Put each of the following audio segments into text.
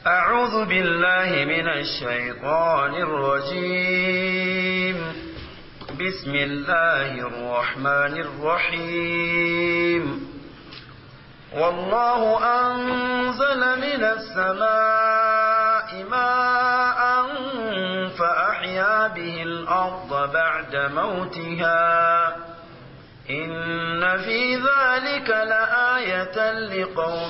أعوذ بالله من الشيطان الرجيم بسم الله الرحمن الرحيم والله أنزل من السماء ماء فأحيا به الأرض بعد موتها إن في ذلك لآية لقوم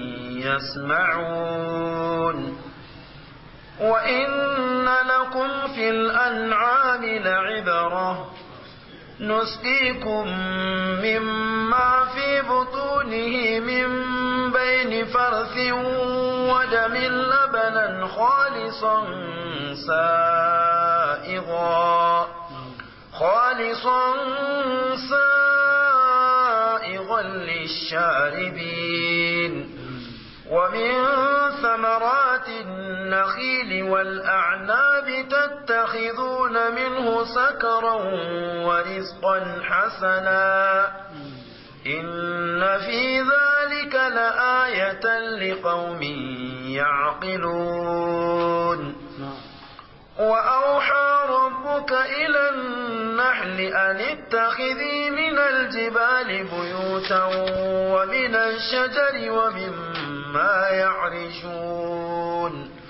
يسمعون وإن لكم في الأنعام لعبرة نسقيكم مما في بطونه من بين فرث ودم لبنا خالصا سائغا خالصا سائغا للشاربين ومن ثمرات النخيل والأعناب تتخذون منه سكرا ورزقا حسنا إن في ذلك لآية لقوم يعقلون وأوحى ربك إلى النحل أن اتخذي من الجبال بيوتا ومن الشجر ومما يعرشون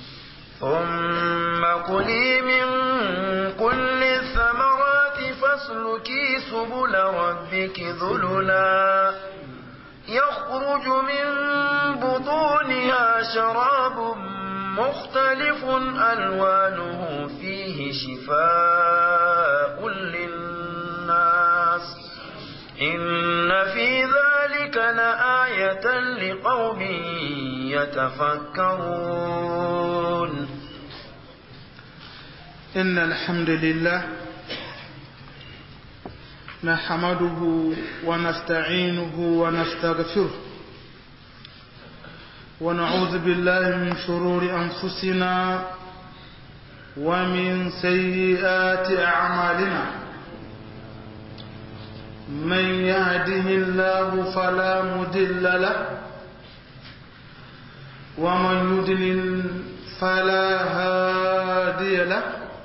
ثم كلي من كل الثمرات فاسلكي سبل ربك ذللا يخرج من بطونها شراب مختلف ألوانه فيه شفاء للناس إن في ذلك لآية لقوم يتفكرون إن الحمد لله نحمده ونستعينه ونستغفره ونعوذ بالله من شرور أنفسنا ومن سيئات أعمالنا من يهده الله فلا مدل له ومن يدلل فلا هادي له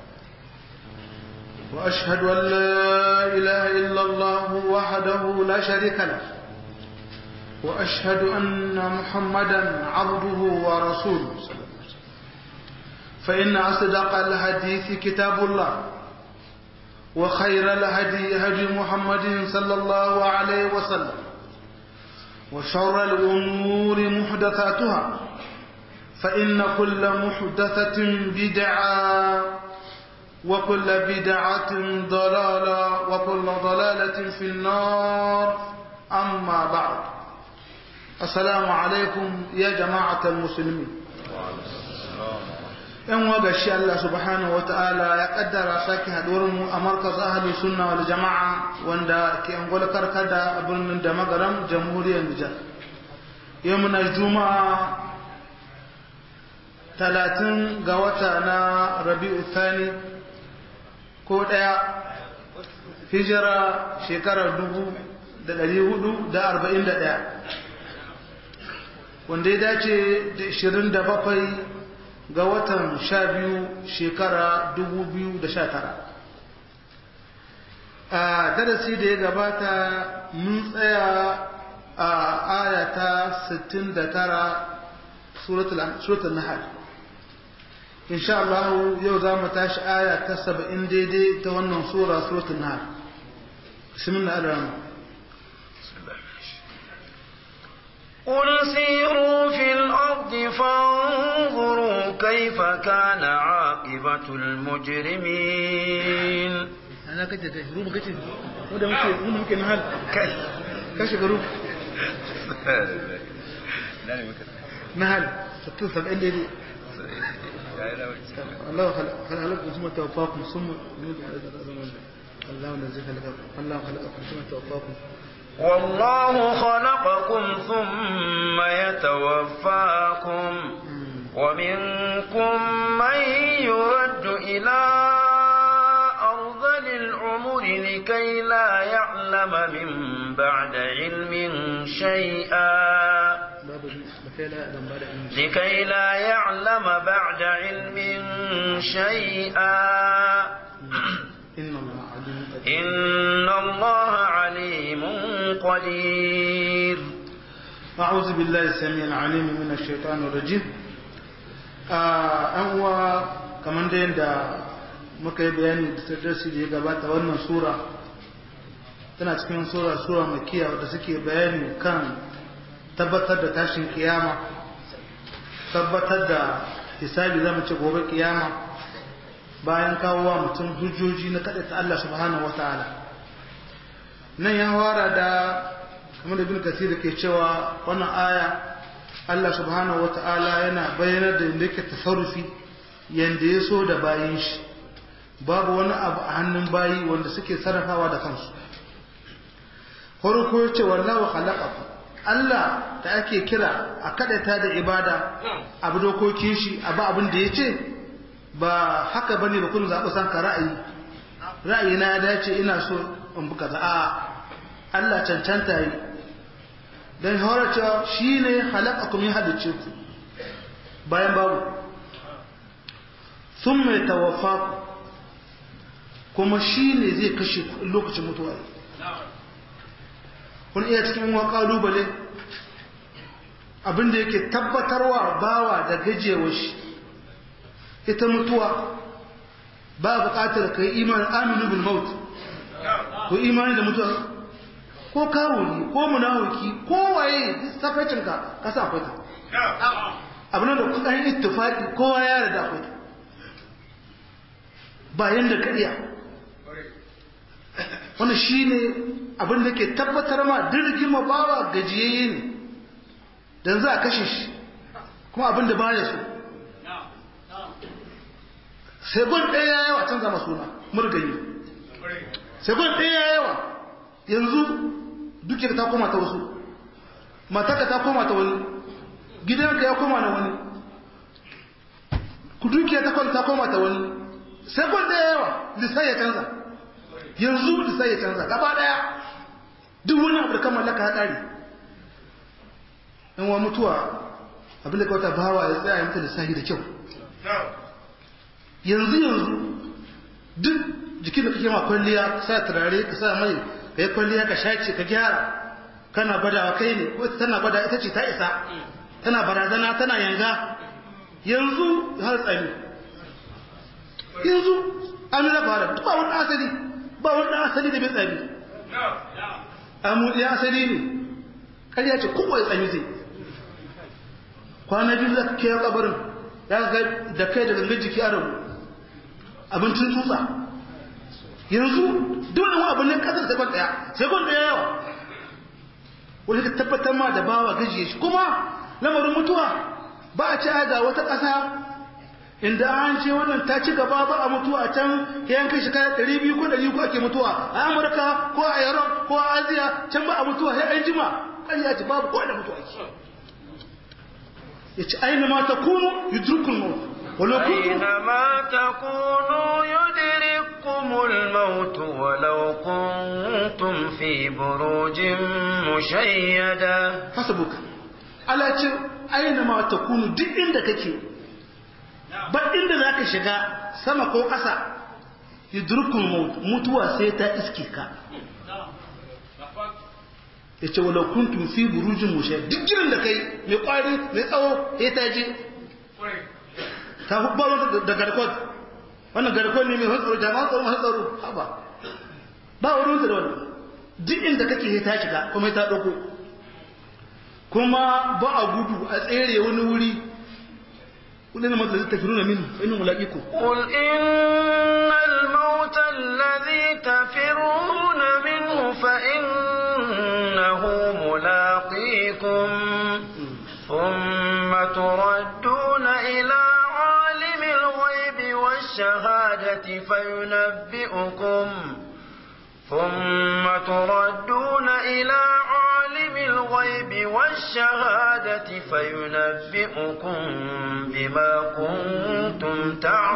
وأشهد أن لا إله إلا الله وحده لا شريك له وأشهد أن محمدا عبده ورسوله فإن أصدق الحديث كتاب الله وخير الهدي هدي محمد صلى الله عليه وسلم وشر الأمور محدثاتها فإن كل محدثة بدعة وكل بدعة ضلالة وكل ضلالة في النار أما بعد assalamu alaikum ya jama'atar musulmi yan waga shi Allah subhanahu wata'ala ya kaddara sake haduwar mu a markaz ahli sunna wal jama'a wanda ke angola karkada a birnin da magaram jamhuriyar Nijar yau muna juma'a talatin ga wata na rabi'u thani ko daya hijira shekarar dubu da ɗari hudu da arba'in da ɗaya wanda ya dace da 27 ga watan 12 shekara 2019 a darasi da ya gabata mun tsaya a ayata 69 suratul nahal insha Allah yau za mu tashi aya ta 70 daidai ta wannan sura suratul nahal bismillah ar-rahman قل سيروا في الأرض فانظروا كيف كان عاقبة المجرمين أنا كنت روما كنت وده ممكن ممكن هل كاش روما نهل ستون سبعين دي الله خلق خلقكم ثم توفاكم ثم الله نزل خلقكم الله خلقكم ثم توفاكم والله خلقكم ثم يتوفاكم ومنكم من يرد إلى أرذل العمر لكي لا يعلم من بعد علم شيئا لكي لا يعلم بعد علم شيئا إن الله عليم قدير إن الله عليم قدير أعوذ بالله السميع العليم من الشيطان الرجيم an uwa kamar da yadda muka yi bayani da darasi da ya gabata wannan sura tana cikin sura sura makiya wadda suke bayani kan tabbatar da tashin kiyama tabbatar da hisabi zama ce gobe kiyama bayan kawowa mutum hujjoji na kaɗa ta Allah subhanahu wata'ala nan ya wara da kamar da bin kasir ke cewa wannan aya Allah subhanahu wata'ala yana bayanar da yadda yake tasarrufi yadda ya so da bayin shi babu wani abu a hannun bayi wanda suke sarrafawa da kansu farko ya ce wallahu khalaqakum Allah da ake kira a kadata da ibada abu dokokin shi abu abin da ya ce ba haka bane ba kun zaɓi san ka ra'ayi ra'ayi na ya dace ina so in buka za a Allah cancanta yi don hawar cewa shi ne halakakum ya halicce ku bayan babu sun mai tawafa ku kuma shi ne zai kashe ku lokacin mutuwa kun iya cikin wa kalubale abinda yake tabbatarwa bawa da gajewar shi ita mutuwa ba buƙatar ka yi imanin aminu bil maut ko imani da mutuwa ko kawuni ko munawuki ko waye safacinka ka sa akwai ta abin da kudan ittifaqi kowa ya rada akwai ta bayan da kariya wannan shine abin da ke tabbatar ma dirgin mabawa gajiyayye ne dan za a kashe shi kuma abin da baya so sai gun ɗaya yawa canza masu suna murgayi sai gun ɗaya yawa yanzu dukiyar ta koma ta wasu mataka ta koma ta wani gidanka ya koma na wani ku dukiyar ta ta koma ta wani sai kwan da yawa lissai ya canza yanzu lissai ya canza gaba daya duk wani abu da kan mallaka ya ƙare in wa mutuwa abinda ka wata bawa ya tsaya ya mutu lissahi da kyau yanzu yanzu duk jikin da kake ma kwalliya ka sa turare ka sa mai ka yi kwalliya ka shace ka gyara kana gwadawa kai ne ko tana gwada ita ce ta isa tana barazana tana yanga yanzu har tsami yanzu an na fara ba wani asali ba wani asali da bai tsami amu ya asali ne ƙarya ce kowa ya tsami zai kwana biyu za ka kiyar kabarin ya ga da kai da gangan jiki a rabu abincin tsutsa yanzu dole wani abu ne kasar sekon daya sekon daya yawa wani ka tabbatar ma da bawa gajiye shi kuma lamarin mutuwa ba a ci ga wata ƙasa inda an ce wannan ta ci gaba ba a mutuwa a can yan kai shekara ɗari biyu ko ɗari ko ake mutuwa a amurka ko a yaron ko a aziya can ba a mutuwa sai an jima ƙarya ce babu ko da mutuwa ake ya ci aina ma ta kunu yudrukul maut ولو كنتم أينما تكونوا يدرككم الموت ولو كنتم في بروج مشيدة حسبك على ce aina ma ta kunu duk inda kake ba inda za ka shiga sama ko ƙasa yudrukul maut mutuwa sai ta iske ka ya ce walau kuntum fi burujin mushe duk girin da kai mai kwari mai tsawo ya ta je ta hubbar da garkot wannan garkot ne mai hantsaro jama'a tsaro masu tsaro haba ba wurin da wannan duk inda kake ya ta shiga kuma ya ta ɗauko kuma ba a gudu a tsere wani wuri kudin masu da tafi nuna mini inu mulaƙiku قل إن الموت الذي تفرون منه فإنه ملاقيكم ثم تردون إلى عالم الغيب والشهادة فينبئكم ثم تردون إلى عالم الغيب والشهادة فينبئكم بما كنتم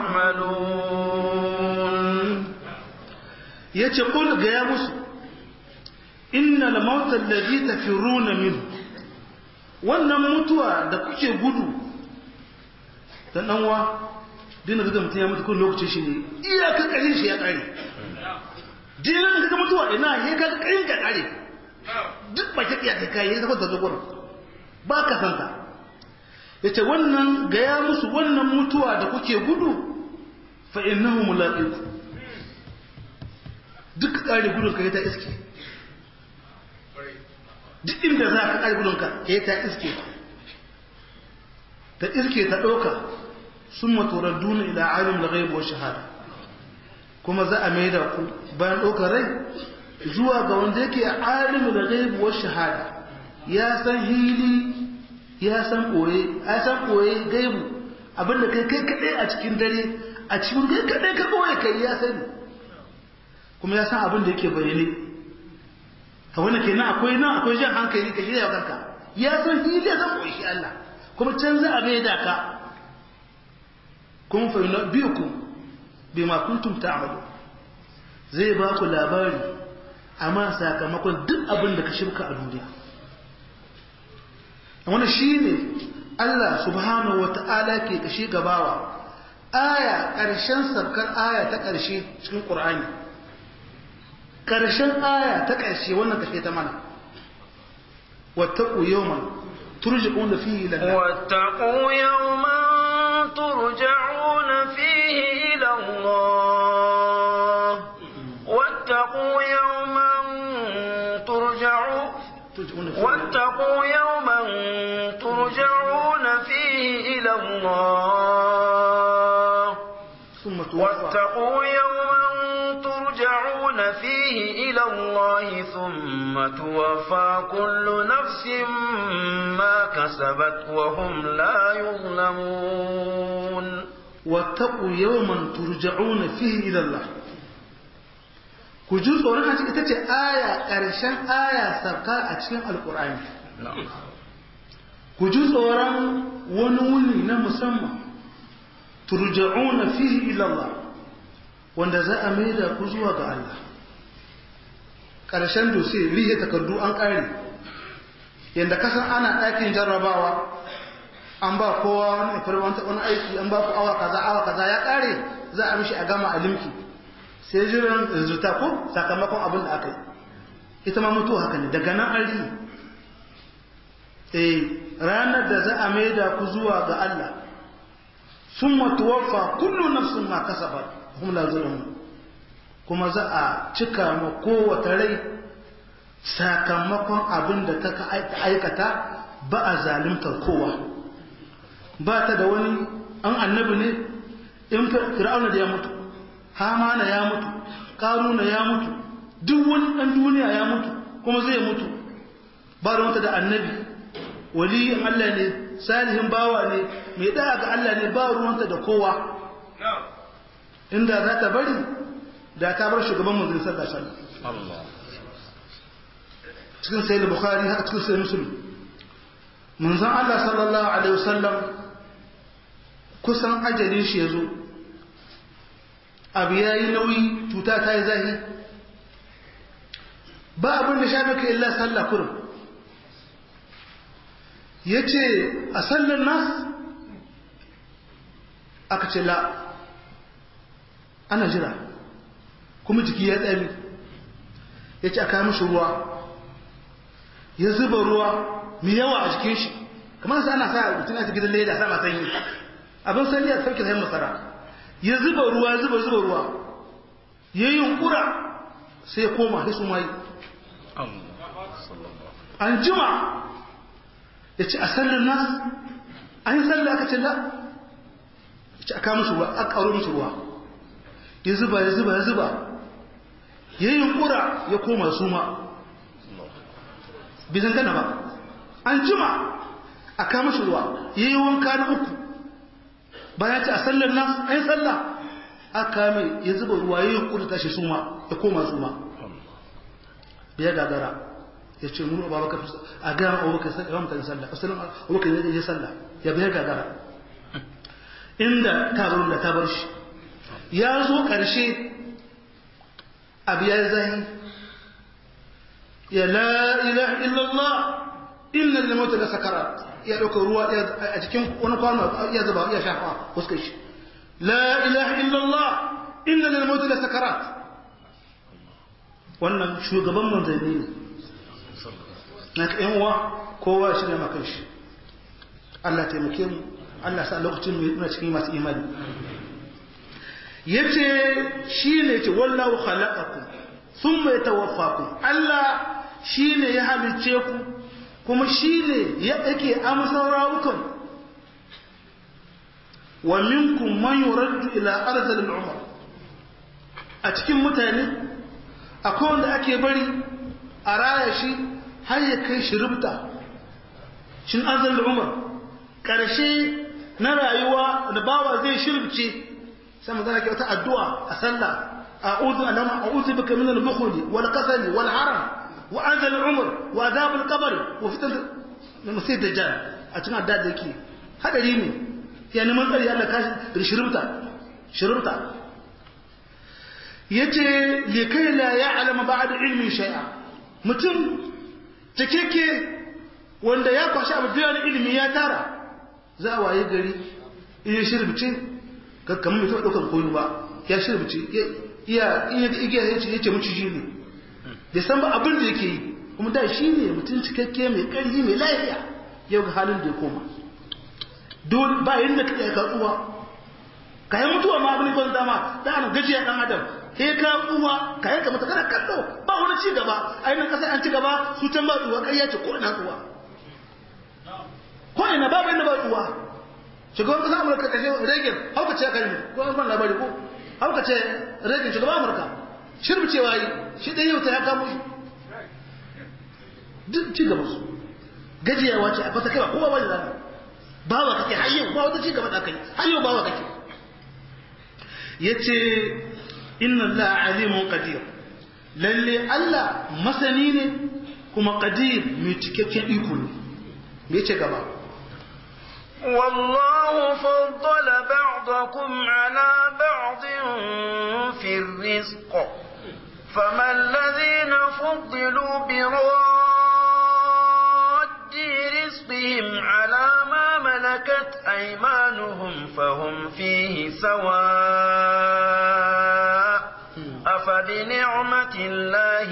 تعملون yace kul ga ya musu innal mauta alladhi tafiruna minhu wannan mutuwa da kuke gudu dan danwa dina ga mutum ya mutu kun lokacin shi ne iyaka karin shi ya kare dina ga mutuwa ina ya ga karin ka kare duk ba ta iyaka kai ya zama da zuwa ba ka san ta yace wannan ga ya musu wannan mutuwa da kuke gudu fa innahu mulaqiku duk kare gudun ka ta iske duk inda za ka kare gudun ka ta iske ta iske ta ɗauka sun maturar duna ila alim da gaibuwar shahada kuma za a mai da ku bayan ɗaukar rai zuwa ga wanda yake alim da gaibuwar shahada ya san hili ya san ɓoye ya san ɓoye gaibu abinda kai kai kaɗai a cikin dare a cikin kai kaɗai ka ɓoye kai ya sani kuma ya san abin da yake bayyane ka wani kenan akwai nan akwai jan hankali ka shirya kanka ya san hili ya san ɓoye shi Allah kuma can za a mai da ka kun fahimta biyu ku bai ma kuntum ta'amalu zai ba ku labari amma sakamakon duk abin da ka shirka a duniya wani shi ne Allah subhanahu wa ta'ala ke kashe gabawa aya ƙarshen sarkar aya ta ƙarshe cikin ƙur'ani ƙarshen aya ta ƙarshe wannan kashe ta mana wata yawman ترجعون فيه إلى الله واتقوا يوما ترجعون فيه إلى الله واتقوا يوما ترجعون واتقوا يوما ترجعون فيه إلى الله ثم توفى واتقوا يوما ترجعون فيه إلى الله ثم توفى كل نفس ما كسبت وهم لا يظلمون واتقوا يوما ترجعون فيه إلى الله ku ji tsoron a cikin ita ce aya ƙarshen aya sarka a cikin alƙur'ani ku ji tsoron wani wuni na musamman turja'una fihi ila Allah wanda za a maida ku zuwa ga Allah ƙarshen dose rihe takardu an ƙare yadda kasan ana ɗakin jarrabawa an ba kowa wani ifirmanta wani aiki an ba ku awa kaza awa kaza ya ƙare za a mishi a gama a limki sai jiran rizuta ko sakamakon abin da aka yi ita ma mutu haka ne daga nan an rihe eh ranar da za a maida ku zuwa ga Allah sun tuwaffa kullu nafsin ma kasabat hum la zulamun kuma za a cika ma kowace rai sakamakon abin da ta aikata ba a zalimtar kowa ba ta da wani an annabi ne in fir'auna da ya mutu hamana ya mutu karuna ya mutu duk wani ɗan duniya ya mutu kuma zai mutu ba da wata da annabi waliyin Allah ne salihin bawa ne mai ɗaya ga Allah ne ba ruwanta da kowa inda za ta bari da ta bar shugaban manzon sallallahu alaihi wasallam cikin sayyid bukhari haka cikin sayyid muslim manzon Allah sallallahu alaihi wasallam kusan ajalin shi yazo abu yayi nauyi cuta ta yi zahi ba abin da shafe ka illa sallah kurum yace a sallar nas aka ce la ana jira kuma jiki ya tsami ya ce a kawo mishi ruwa ya zuba ruwa mai yawa a jikin shi kamar sa ana sa mutum ya gidan leda sa masan yi abin sanyi a sarki sayan masara ya zuba ruwa zuba zuba ruwa ya yi yunkura sai ya koma sai su mai an jima ya ce a sallar nas an yi sallar aka ce la ya ce a kawo mishi ruwa a ƙaro mishi ruwa ya zuba ya zuba ya zuba ya yi yunkura ya koma suma bizan gana ba an jima a kama shi ruwa ya yi wanka na uku bayan ce a sallar nan an sallah a kame ya zuba ruwa ya yi yunkura tashi suma ya koma suma ya gagara ya ce muru ba baka a gama abubakar yawan mutane sallah asalin abubakar ya sallah ya bayar gagara inda tabarun da tabar shi ya zo ƙarshe abu ya zahi ya la ilaha illallah inna lil mauti la sakarat ya dauka ruwa a cikin wani kwano ya zuba ya shafa fuskar shi la ilaha illallah inna lil mauti la sakarat wannan shugaban manzanni ne na ka yan uwa kowa shi ne makan shi Allah taimake mu Allah sa lokacin muna cikin masu imani yace shi ne ce wallahu khalaqakum thumma yatawaffakum Allah shi ne ya halice ku kuma shi ne ya yake amsar rawukan wa minkum man yuraddu ila arzal al-umr a cikin mutane akwai wanda ake bari a raya shi har ya kai shi rubta shin arzal al-umr karshe na rayuwa da bawa zai shirbice sai magana ke wata addu'a a sallah a'udhu alama a'udhu bika min al-bukhli wal kasali wal haram wa anzal al-umr wa adhab al-qabr wa fitan masih dajjal a cikin addu'a da yake hadari ne ya neman tsari Allah kashi da shirubta shirubta yace li kai la ya'lamu ba'da ilmin shay'a mutum takeke wanda ya kwashi abu da ilimi ya tara za a waye gari iya shirbice kamar mai taɓa ɗaukar koyo ba ya shirbice iya iya igiya ya ce yace muciji ne bai san ba abin da yake yi kuma da shi ne mutum cikakke mai ƙarfi mai lafiya yau ga halin da ya koma dole ba yadda ka iya katsuwa ka yi mutuwa ma abin kwan dama da ana gajiya ɗan adam sai ka tsuwa ka yanka mata kana kallo ba wani ci gaba a yi nan ƙasa an ci gaba su can ba tsuwa ƙarya ce ko ina tsuwa ko ina babu inda ba tsuwa shugaban ƙasar amurka ƙashe reagan hauka ce aka yi ko an kwan labari ko hauka ce reagan shugaban amurka shirbicewa yi shi ɗaya yau ta ya kamo shi duk ci gaba su gajiyawa ce a fasa kai ba kowa ba da zama bawa kake har yau ba wata ci gaba da kai har yau bawa kake yace inna allaha alimun qadir lalle Allah masani ne kuma qadir mai cikakken iko ne me yace gaba والله فضل بعضكم على بعض في الرزق فما الذين فضلوا براد رزقهم على ما ملكت أيمانهم فهم فيه سواء أفبنعمة الله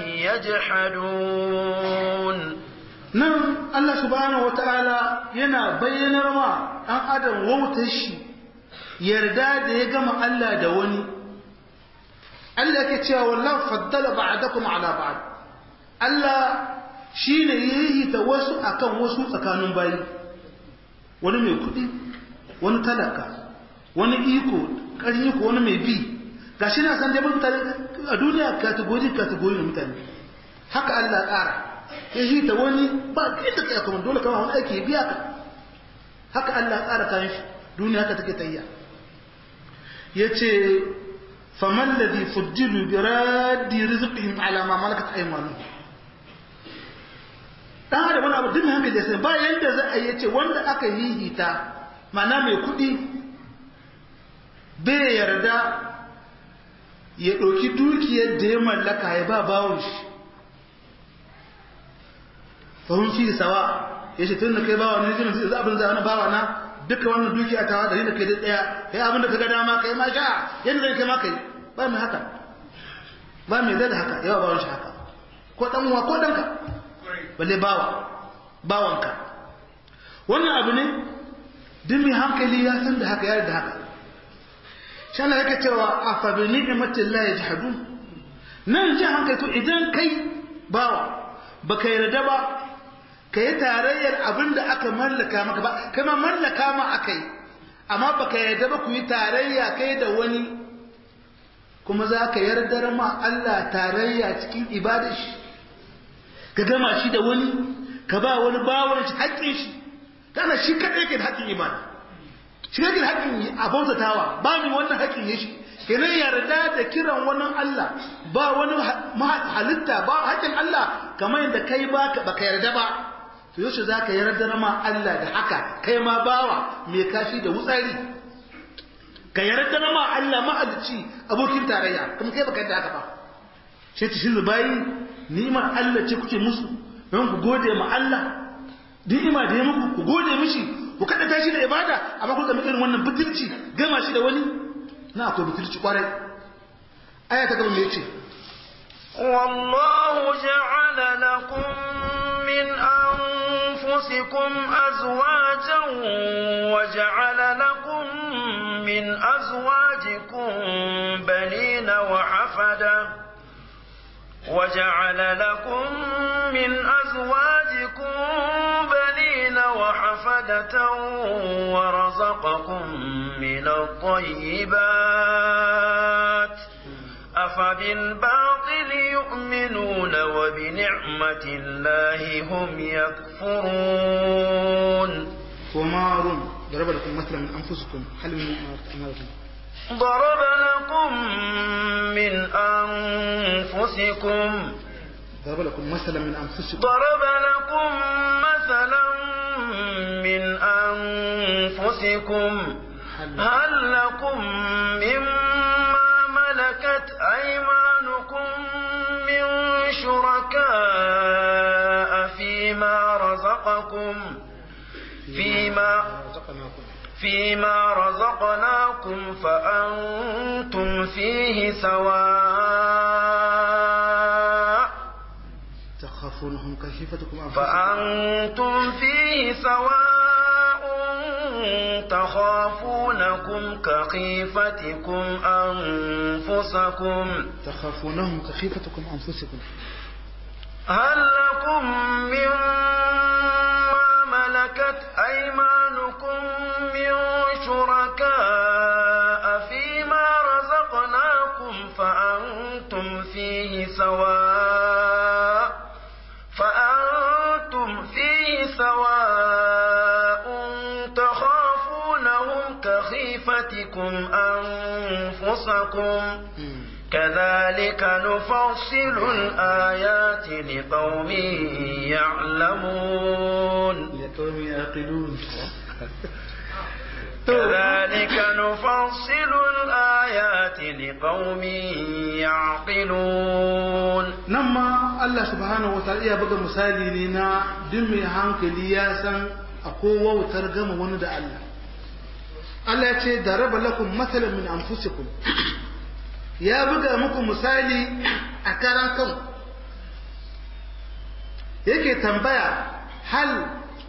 يجحدون nan Allah subhanahu wata'ala yana bayyanar ma ɗan adam wautar shi yarda da ya gama Allah da wani Allah ke cewa wallahu faddala ba'dakum ala ba'd Allah shine yayi ta wasu akan wasu tsakanin bayi wani mai kuɗi wani talaka wani iko ƙarfi ko wani mai bi gashi na san dai mutane a duniya kategori kategori na mutane haka Allah ƙara ya shi ta wani ba inda ka kuma dole kama wani aiki biya ka haka Allah tsara kayan shi duniya haka take tayya ya ce faman ladhi fuddilu bi raddi rizqihim ala ma malakat aymanuhum dan adam wani abu duk hankali sai ba yanda za a yace wanda aka hihita mana mai kuɗi bai yarda ya ɗauki dukiyar da ya mallaka ya ba bawon shi fahim fi sawa ya ce tun da kai bawa ne jinin zai abin zai bawa na duka wannan duki a tawa da ni da kai daya kai abin da ka ga dama kai ma sha yadda zai kai ma kai ba mai haka ba mai zai da haka yawa bawan shi haka ko dan uwa ko danka balle bawa bawanka wannan abu ne duk mai hankali ya san da haka ya da haka shi Allah yake cewa afa bi ni'matillahi yajhadun nan ji hankali to idan kai bawa baka yarda ba ka yi tarayyar abin da aka mallaka maka ba kai ma mallaka ma aka yi amma baka yarda ba ku yi tarayya kai da wani kuma za ka yardar ma Allah tarayya cikin ibadar shi ka gama shi da wani ka ba wani bawon shi haƙƙin shi kana shi kaɗai ke da haƙƙin ibada shi kake da haƙƙin a bautatawa ba ni wannan haƙƙin ya shi kenan yarda da kiran wani Allah ba wani halitta ba haƙƙin Allah kamar yadda kai ba baka yarda ba to yaushe za ka yarda ma Allah da haka kai ma bawa mai kashi da wutsari ka yarda ma Allah mahalicci abokin tarayya kuma kai baka yarda haka ba shi ta shi bayi ni'imar Allah ce kuke musu don ku gode ma Allah ni'ima da ya muku ku gode mishi ku kada tashi da ibada amma ku ga irin wannan butulci gama shi da wani na akwai butulci kwarai aya ta gaba me yace والله جعل لكم من أنفسكم أزواجا وجعل لكم من أزواجكم بنين وحفدا وجعل لكم من أزواجكم بنين وحفدة ورزقكم من الطيبات أفبالباطل يؤمنون وبنعمة الله هم يكفرون ومار ضرب لكم مثلا من أنفسكم هل من أماركم ضرب لكم من أنفسكم ضرب لكم مثلا من أنفسكم ضرب لكم مثلا من أنفسكم هل لكم مما ملكت أيمانكم من شركاء فيما رزقكم فيما فيما رزقناكم فأنتم فيه سواء تخافونهم كخيفتكم أنفسكم فأنتم فيه سواء تخافونكم كخيفتكم أنفسكم تخافونهم كخيفتكم أنفسكم هل لكم مما ملكت أيمانكم من شركاء فيما رزقناكم فأنتم فيه سواء فأنتم فيه سواء تخافونهم كخيفتكم أنفسكم كذلك نفصل الآيات لقوم يعلمون لقوم يعقلون كذلك نفصل الآيات لقوم يعقلون nan ma Allah subhanahu wa ta'ala iya buga misali ne na duk mai hankali ya san akwai wautar gama wani da Allah Allah ya ce da raba lakum matsalan min anfusikum ya buga muku misali a karan kan yake tambaya hal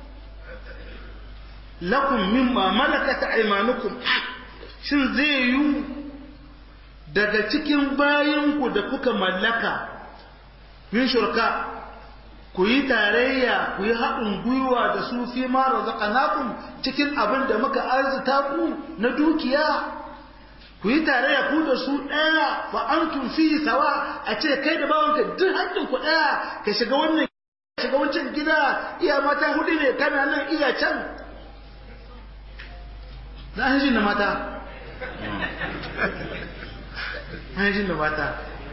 lakum mimma malakat aymanukum shin zai yi daga cikin bayinku da kuka mallaka min shurka ku yi tarayya ku yi haɗin gwiwa da su fi ma razaqnakum cikin abin da muka arzuta ku na dukiya ku yi tarayya ku da su ɗaya fa antum fi sawa a ce kai da bawanka duk haƙƙin ku ɗaya ka shiga wannan shiga wancan gida iya mata hudu ne kana nan iya can na hanjin da mata hanjin da mata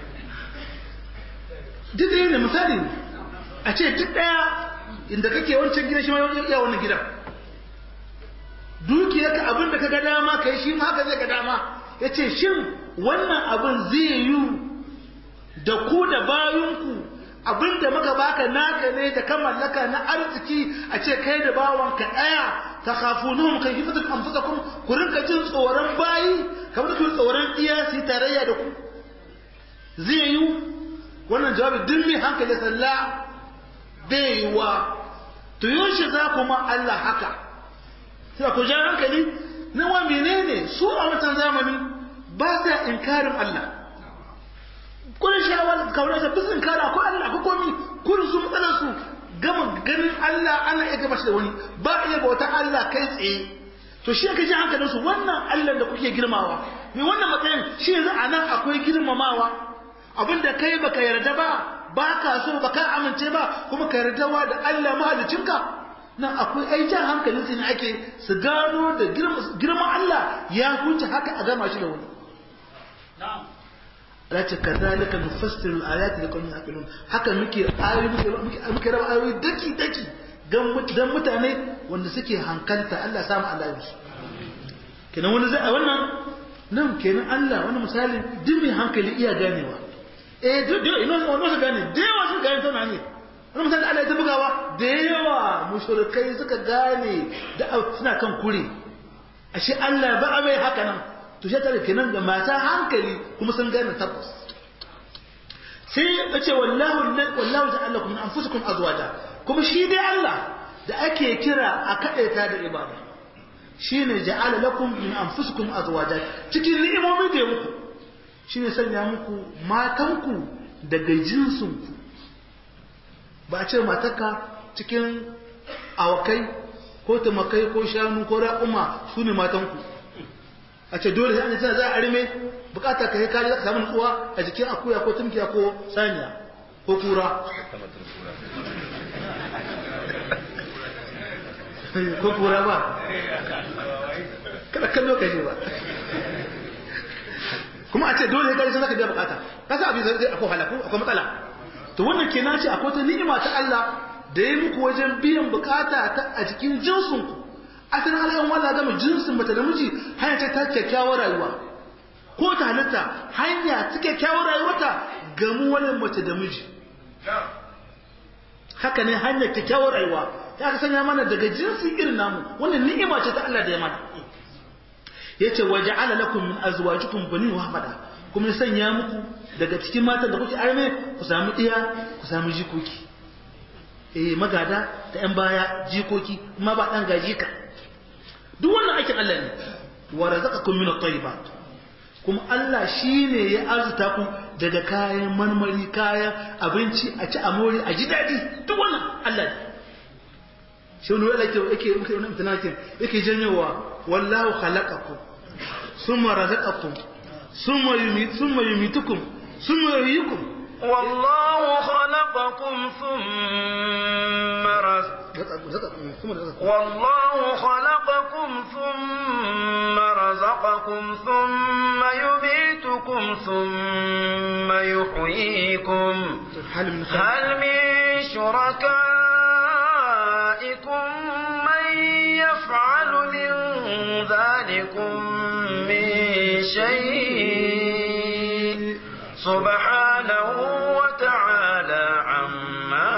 duk da yin misali a ce duk ɗaya inda kake wancan gida shi ma iya wannan gidan dukiyarka abin da ka ga dama kai shi ma haka zai ga dama ya ce shin wannan abin zai yi da ku da bayanku abin da muka baka naka ne da ka mallaka na arziki a ce kai da bawanka ɗaya ta kafu nuhun kan yi fitar amfusa kun ku rinka jin tsoron bayi kamar da ku tsoron iya su yi tarayya da ku zai yi wannan jawabi duk mai hankali sallah bai yi wa to yaushe za ku ma Allah haka sai ku ja hankali na wa menene su a wancan zamani ba sa inkarin Allah kun shawar kawai da bisin kara ko Allah ko komi kun su matsalar su gama ganin Allah ana iya gaba shi da wani ba iya bauta Allah kai tsaye to shi ka ji hankalin su wannan Allah da kuke girmawa me wannan matsayin shi yanzu a nan akwai girmamawa abinda kai baka yarda ba ba ka so ba ka amince ba kuma ka yardawa da Allah mahalicinka nan akwai ai jan hankalin su ne ake su gano da girman Allah ya huce haka a gama shi da wani Race ka zalika nufassiru al-ayati da qawmin yaqilun haka muke ayoyi muke muke raba ayoyi daki daki dan mutane wanda suke hankalta Allah samu Allah ya su kenan wani zai wannan nan kenan Allah wani misali duk mai hankali iya ganewa eh duk duk ina wannan su gane da yawa su gane tana ne wani misali Allah ya ta bugawa da yawa mushrikai suka gane da suna kan kure ashe Allah ba a mai haka nan to shi tare kenan ga mata hankali kuma sun gane tabbas sai ya ce wallahu wallahu ja'ala lakum min anfusikum azwaja kuma shi dai Allah da ake kira a kadaita da ibada shine ja'ala lakum min anfusikum azwaja cikin ni'imomin da ya muku shine sanya muku matanku daga jinsinku ba a ce matarka cikin awakai ko tumakai ko shanu ko raƙuma su ne matanku a ce dole sai an tana za a arme bukata ka yi kari za ka samu nutsuwa a jikin akuya ko tumkiya ko saniya ko kura ko kura ba kada kallo ka ba kuma a ce dole sai kari sai ka biya bukata kasa abin zai akwai halaku akwai matsala to wannan kenan ce akwai ta ni'ima ta Allah da ya muku wajen biyan bukata ta a cikin jinsinku asalin alayan wala gama jinsin mata da miji hanya ce ta kyakkyawar rayuwa ko ta halitta hanya ta kyakkyawar rayuwarta gamu wani mace da miji haka ne hanyar kyakkyawar rayuwa ya ka sanya mana daga jinsi irin namu wannan ni'ima ce ta Allah da ya mana yace waja'ala lakum min azwajikum bani wa hafada kuma ya sanya muku daga cikin matan da kuke arme ku samu iya ku samu jikoki eh magada da yan baya jikoki kuma ba dan gaji ka duk wannan aikin Allah ne wa razaqakum min at-tayyibat kuma Allah shine ya arzuta ku daga kayan marmari kayan abinci a ci amori a ji dadi duk wannan Allah ne shi ne yake yake yake wannan tunakin yake janyowa wallahu khalaqakum summa razaqakum summa yumit summa yumitukum summa yuhyikum والله خلقكم ثم رزقكم والله خلقكم ثم رزقكم ثم يميتكم ثم يحييكم هل من هل من شركائكم من يفعل من ذلكم من شيء سبحانه وتعالى عما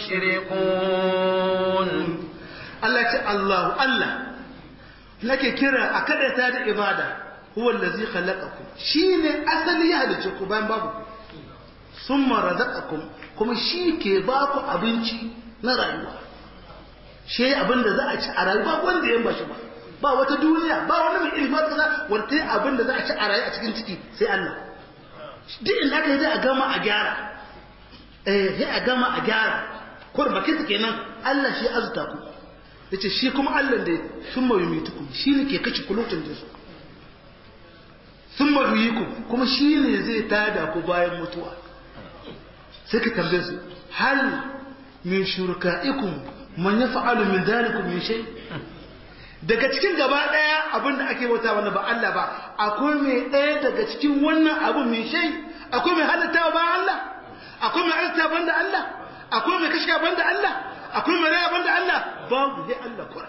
يشركون Allah ce Allahu Allah nake kira a kadata da ibada huwa allazi khalaqakum shine asali ya halice ku bayan babu summa razaqakum kuma shi ke ba ku abinci na rayuwa shi abin da za a ci a rayuwa wanda ya bashi ba ba wata duniya ba wani mai ilmi kaza wanda abin da za a ci a rayuwa a cikin ciki sai Allah duk inda aka yi za a gama a gyara eh sai a gama a gyara kur bakin kenan Allah shi azuta ku yace shi kuma Allah da sun mai mituku shi ne ke kace kulutun da su sun mai kuma shi ne zai tada ku bayan mutuwa sai ka tambaye su hal min shurka'ikum man yaf'alu min dhalikum min shay daga cikin gaba daya abinda ake bauta wanda ba Allah ba akwai mai daya daga cikin wannan abu min shay akwai mai halatta ba Allah akwai mai arta banda Allah akwai mai kashka banda Allah akwai mai raya banda Allah babu dai Allah kura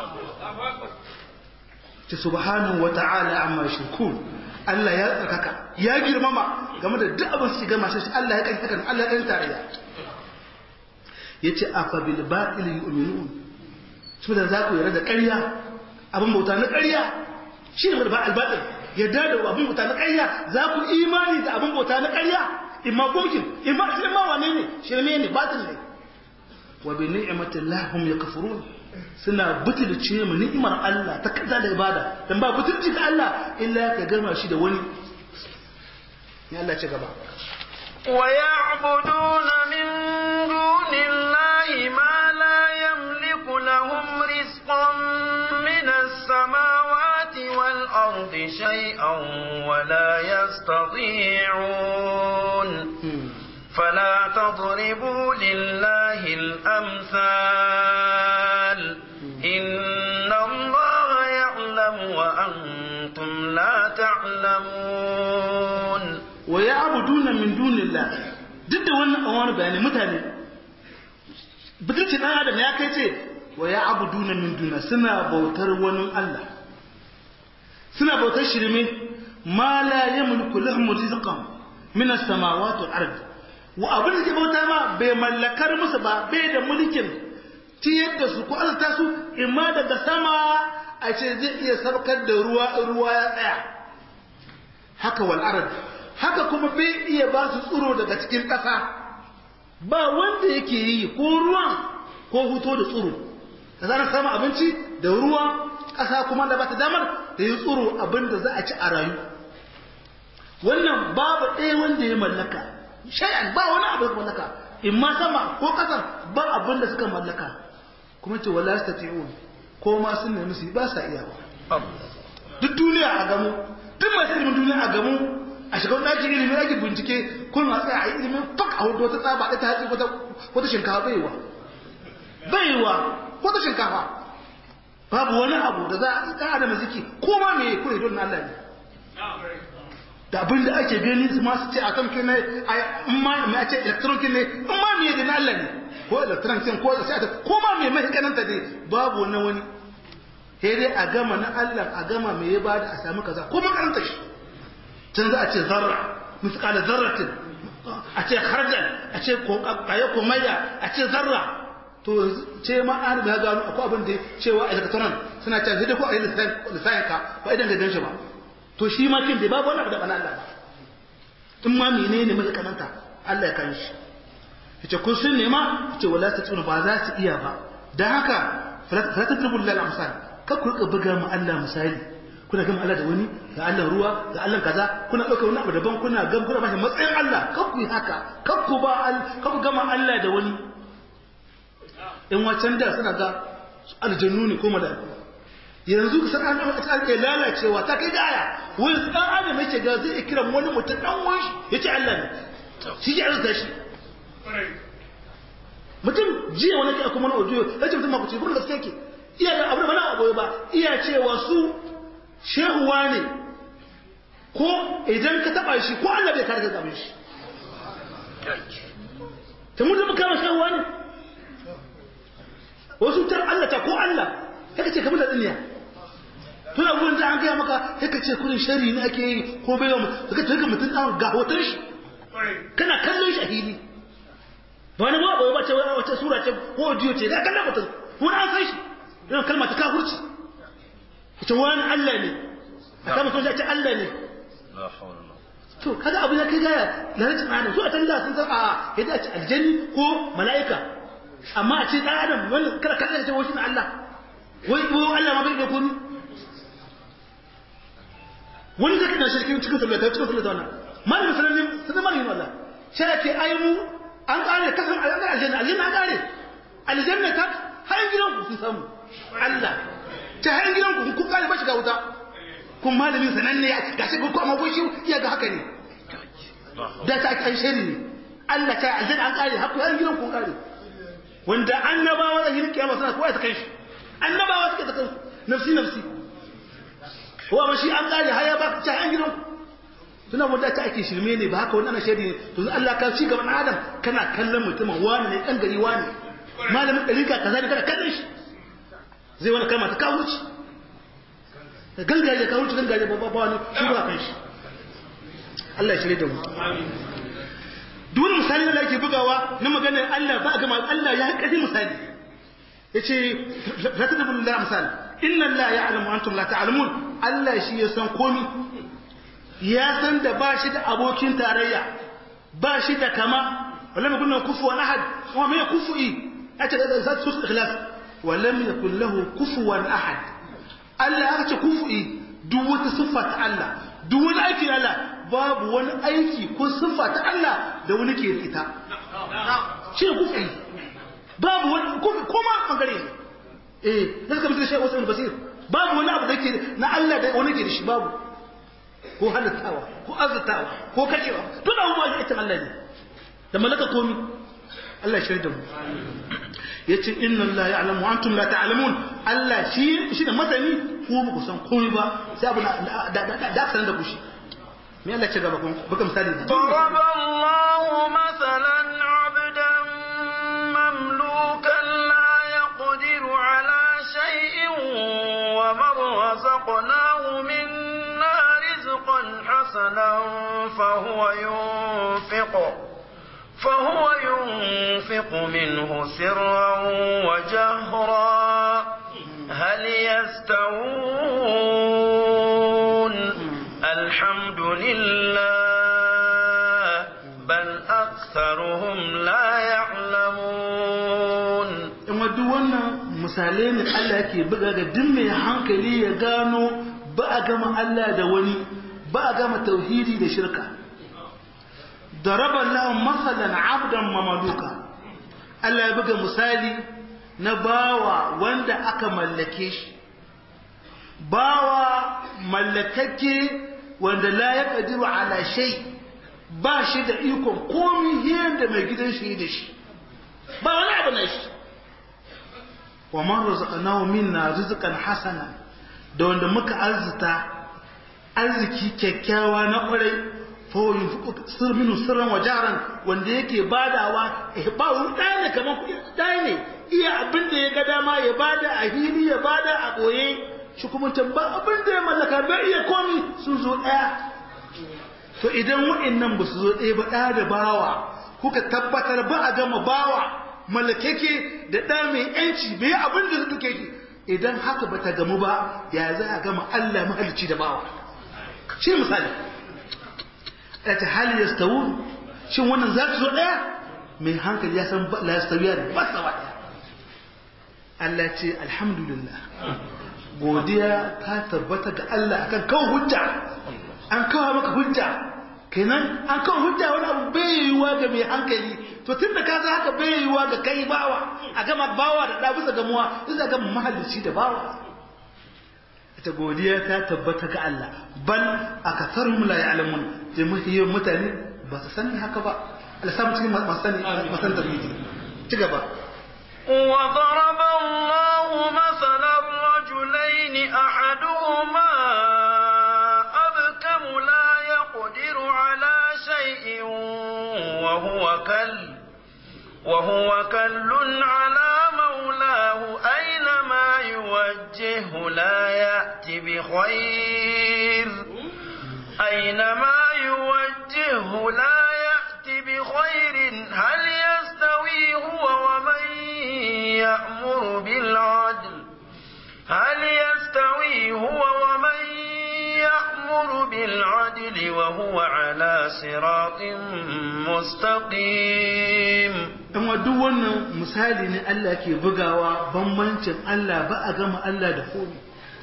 ta subhanahu wa ta'ala amma shirkun Allah ya tsarkaka ya girmama game da duk abin su gama shi Allah ya kanta kan Allah ya kanta tarayya yace afa bil batil yu'minun su da zaku yarda da ƙarya abin bauta na ƙarya shi ne ba al batil yarda da abin bauta na ƙarya za ku imani da abin bauta na ƙarya imma gokin imma imma wane ne shirme ne batil ne wa bi ni'matillah hum yakfurun suna butulce mu ni'imar Allah ta kaza da ibada dan ba butulci ga Allah illa ka gama shi da wani ya Allah ci gaba ويعبدون من دون الله ما لا يملك لهم رزقا من السماوات والأرض شيئا ولا يستطيعون فلا تضربوا لله الأمثال إن الله يعلم وأنتم لا تعلمون ويعبدون من دون الله duk da wannan an wani bayani mutane butulci dan adam ya kai ce wa ya abuduna min duna suna bautar wani Allah suna bautar shirme ma la yamliku lahum rizqan min as-samawati wal ard wa abin da ke bauta ma bai mallakar musu ba bai da mulkin tiyar da su ko azurta su imma daga sama a ce zai iya sarkar da ruwa ruwa ya tsaya haka wal arad haka kuma bai iya ba su tsiro daga cikin ƙasa ba wanda yake yi ko ruwan ko huto da tsiro da zarar samun abinci da ruwa ƙasa kuma da ba ta damar da yi tsiro abin da za a ci a rayu wannan babu ɗaya wanda ya mallaka shay'an ba wani abu da mallaka in ma sama ko ƙasar ba abin da suka mallaka kuma ce wala yastati'un ko ma sun nemi su ba sa iya ba duk duniya a gamu duk masu ilimin duniya a gamu a shiga wani ɗakin ilimin ake bincike kun ma tsaya a yi ilimin fak a hudu wata tsaba ɗaya ta hatsi wata shinkafa baiwa baiwa wata shinkafa babu wani abu da za a yi ɗan adam ziki ko ma me kure don Allah ne da abin da ake gani su masu ce atom kin ne in ma me a ce electron kin ne in ma me da na Allah ne ko electron kin ko sai ko ma me mai kananta dai babu wani wani sai dai a gama na Allah a gama me ya bada a samu kaza ko makaranta shi can za a ce zarra misqala zarratin a ce khardal a ce ko kayo ko maya a ce zarra to ce ma an ga gano akwai abin da cewa electron suna cewa sai dai ko a yi lissayin ka ba idan da gan shi ba to shi ma kin bai babu wani abu da bana Allah ba in ma menene mai kananta Allah ya kan shi yace kun sun nema yace wala ta tsuna ba za su iya ba dan haka fala tadribu lil amsal ka ku rika buga mu Allah misali kuna gama Allah da wani ga Allah ruwa ga Allah kaza kuna dauka wani abu daban kuna gam kuna bashi matsayin Allah ka ku yi haka ka ku ba ka ku gama Allah da wani in wacan da suna ga aljannu ne ko mala'iku yanzu ka san an ta ke lalacewa ta kai gaya wani dan adam yake ga zai kiran wani mutum dan wani yace Allah ne shi ya arzuta shi mutum jiya wani ke kuma na audio yace mutum makuci kuma gaske yake iya da abu da bana abu ba iya cewa su shehuwa ne ko idan ka taba shi ko Allah bai kare ka gaban shi ta mutum kama shehuwa ne wasu tar Allah ta ko Allah haka ce kamar da duniya tun abubuwan da an gaya maka haka ce kudin shari ne ake yi ko bai wa haka ce mutum ɗan ga hoton shi kana kallon shi a hili ba wani ba ba ce wata sura ce ko audio ce da kallon mutum wani an san shi yana kalma ta kafurci ita wani Allah ne a kama sun ce Allah ne to kaga abu ya kai gaya lalacin adam su a talla sun san a yadda a ce aljani ko mala'ika amma a ce ɗan adam wani kada kada ce wani Allah wai ko Allah ma bai da komi wani zai kana shirki cikin sallah ta cikin sallah wannan malamin sanin sanin malamin Allah sai ake ai mu an kare kasan aljanna aljanna an kare aljanna ta har gidan ku sun samu Allah ta har gidan ku kun kare ba shiga wuta kun malamin sananne ya gashi ku amma kun shi iya ga haka ne da ta ake shari ne Allah ta aljanna an kare har gidan ku kare wanda annabawa da yin kiyama suna kowa ta kai shi annabawa suke ta kansu nafsi nafsi wa ba shi an kare haya ba ta an gidan suna wanda ta ake shirme ne ba haka wani ana shaidi ne to Allah ka ci gaban adam kana kallon mutumin wani ne dan gari wani malamin dalika kaza ne kana kallon shi zai wani kalma ta kawuci gangaje kawuci gangaje ba ba wani shi ba kan shi Allah ya shirye da mu duk wani misali da ake bugawa na maganar Allah ba ga Allah ya kaji misali yace la tadbu lillahi amsal inna Allah ya'lamu antum la ta'lamun Allah shi ya san komi ya san da ba shi da abokin tarayya ba shi da kama walam yakun lahu kufuwan ahad wa ma kufu'i ata da zat sus ikhlas walam yakun lahu kufuwan ahad Allah ya ce kufu'i duk wata siffa ta Allah duk wani aiki na Allah babu wani aiki ko siffa ta Allah da wani ke da ita shi ne kufu'i babu wani koma bangare ne eh zaka mutu shi wasu basir babu wani abu da ke na Allah da wani ke da shi babu ko halittawa ko arzatawa ko kashewa duk abubuwa ya ita Allah ne da malaka komi Allah shirya da mu yace inna Allah ya'lamu antum la ta'lamun Allah shi shi da masani ko ba ku san komai ba sai abu da da da san da ku shi me Allah ce gaba kun baka misali ضرب الله مثلا عبدا مملوكا لا يقدر على شيء ومن رزقناه منا رزقا حسنا فهو ينفق فهو ينفق منه سرا وجهرا هل يستوون الحمد لله بل أكثرهم لا يعلمون in duk wannan misalai ne Allah yake buga ga duk mai hankali ya gano ba a gama Allah da wani ba a gama tauhidi da shirka daraba lahum masalan abdan mamaluka Allah ya buga misali na bawa wanda aka mallake shi bawa mallakake wanda la ya kadiru ala shay ba shi da ikon komi da mai gidan shi da shi ba wani abu na shi wa man razaqnahu minna rizqan hasana da wanda muka arzuta arziki kyakkyawa na kwarai fa yunfiqu sir minhu sirran wa jaran wanda yake badawa eh ba wani ɗaya ne kamar kuɗi ɗaya ne iya abin da ya ga dama ya bada a hili ya bada a ɓoye shi kuma can ba abin da ya mallaka bai iya komi sun zo ɗaya to idan wa'annan ba su zo ɗaya ba ɗaya da bawa kuka tabbatar ba a gama bawa mallakeke da ɗa mai ‘yanci bai abin da suka ke idan haka ba ta gamu ba ya za a gama Allah mahalicci da bawa shi misali a ta hali ya stawu shin wannan za ta zo ɗaya mai hankali ya san la ya stawu ya ba tsawa ɗaya Allah ce alhamdulillah godiya ta tabbata ga Allah akan kawo hujja an kawo maka hujja kenan an kawo hujja wani abu bai yiwuwa ga mai hankali to tun da ka san haka bai yiwuwa ga kai bawa a gama bawa da ɗa bisa gamuwa bisa ga mahalicci da bawa ita godiya ta tabbata ga Allah bal akatharum la ya'lamun jama'iyyar mutane ba su sani haka ba Allah samu cikin masu sani masan tarbiyya ci gaba وضرب الله مثلا رجلين أحدهما أبكم لا يقدر على شيء وهو كل وهو كل على مولاه أينما يوجهه لا يأتي بخير أينما يوجهه لا يأتي بخير هل يستوي هو ومن يأمر بالعدل هل يستوي هو ومن يأمر بالعدل وهو على صراط مستقيم amma duk wannan misali ne Allah ke bugawa bambancin Allah ba a gama Allah da komi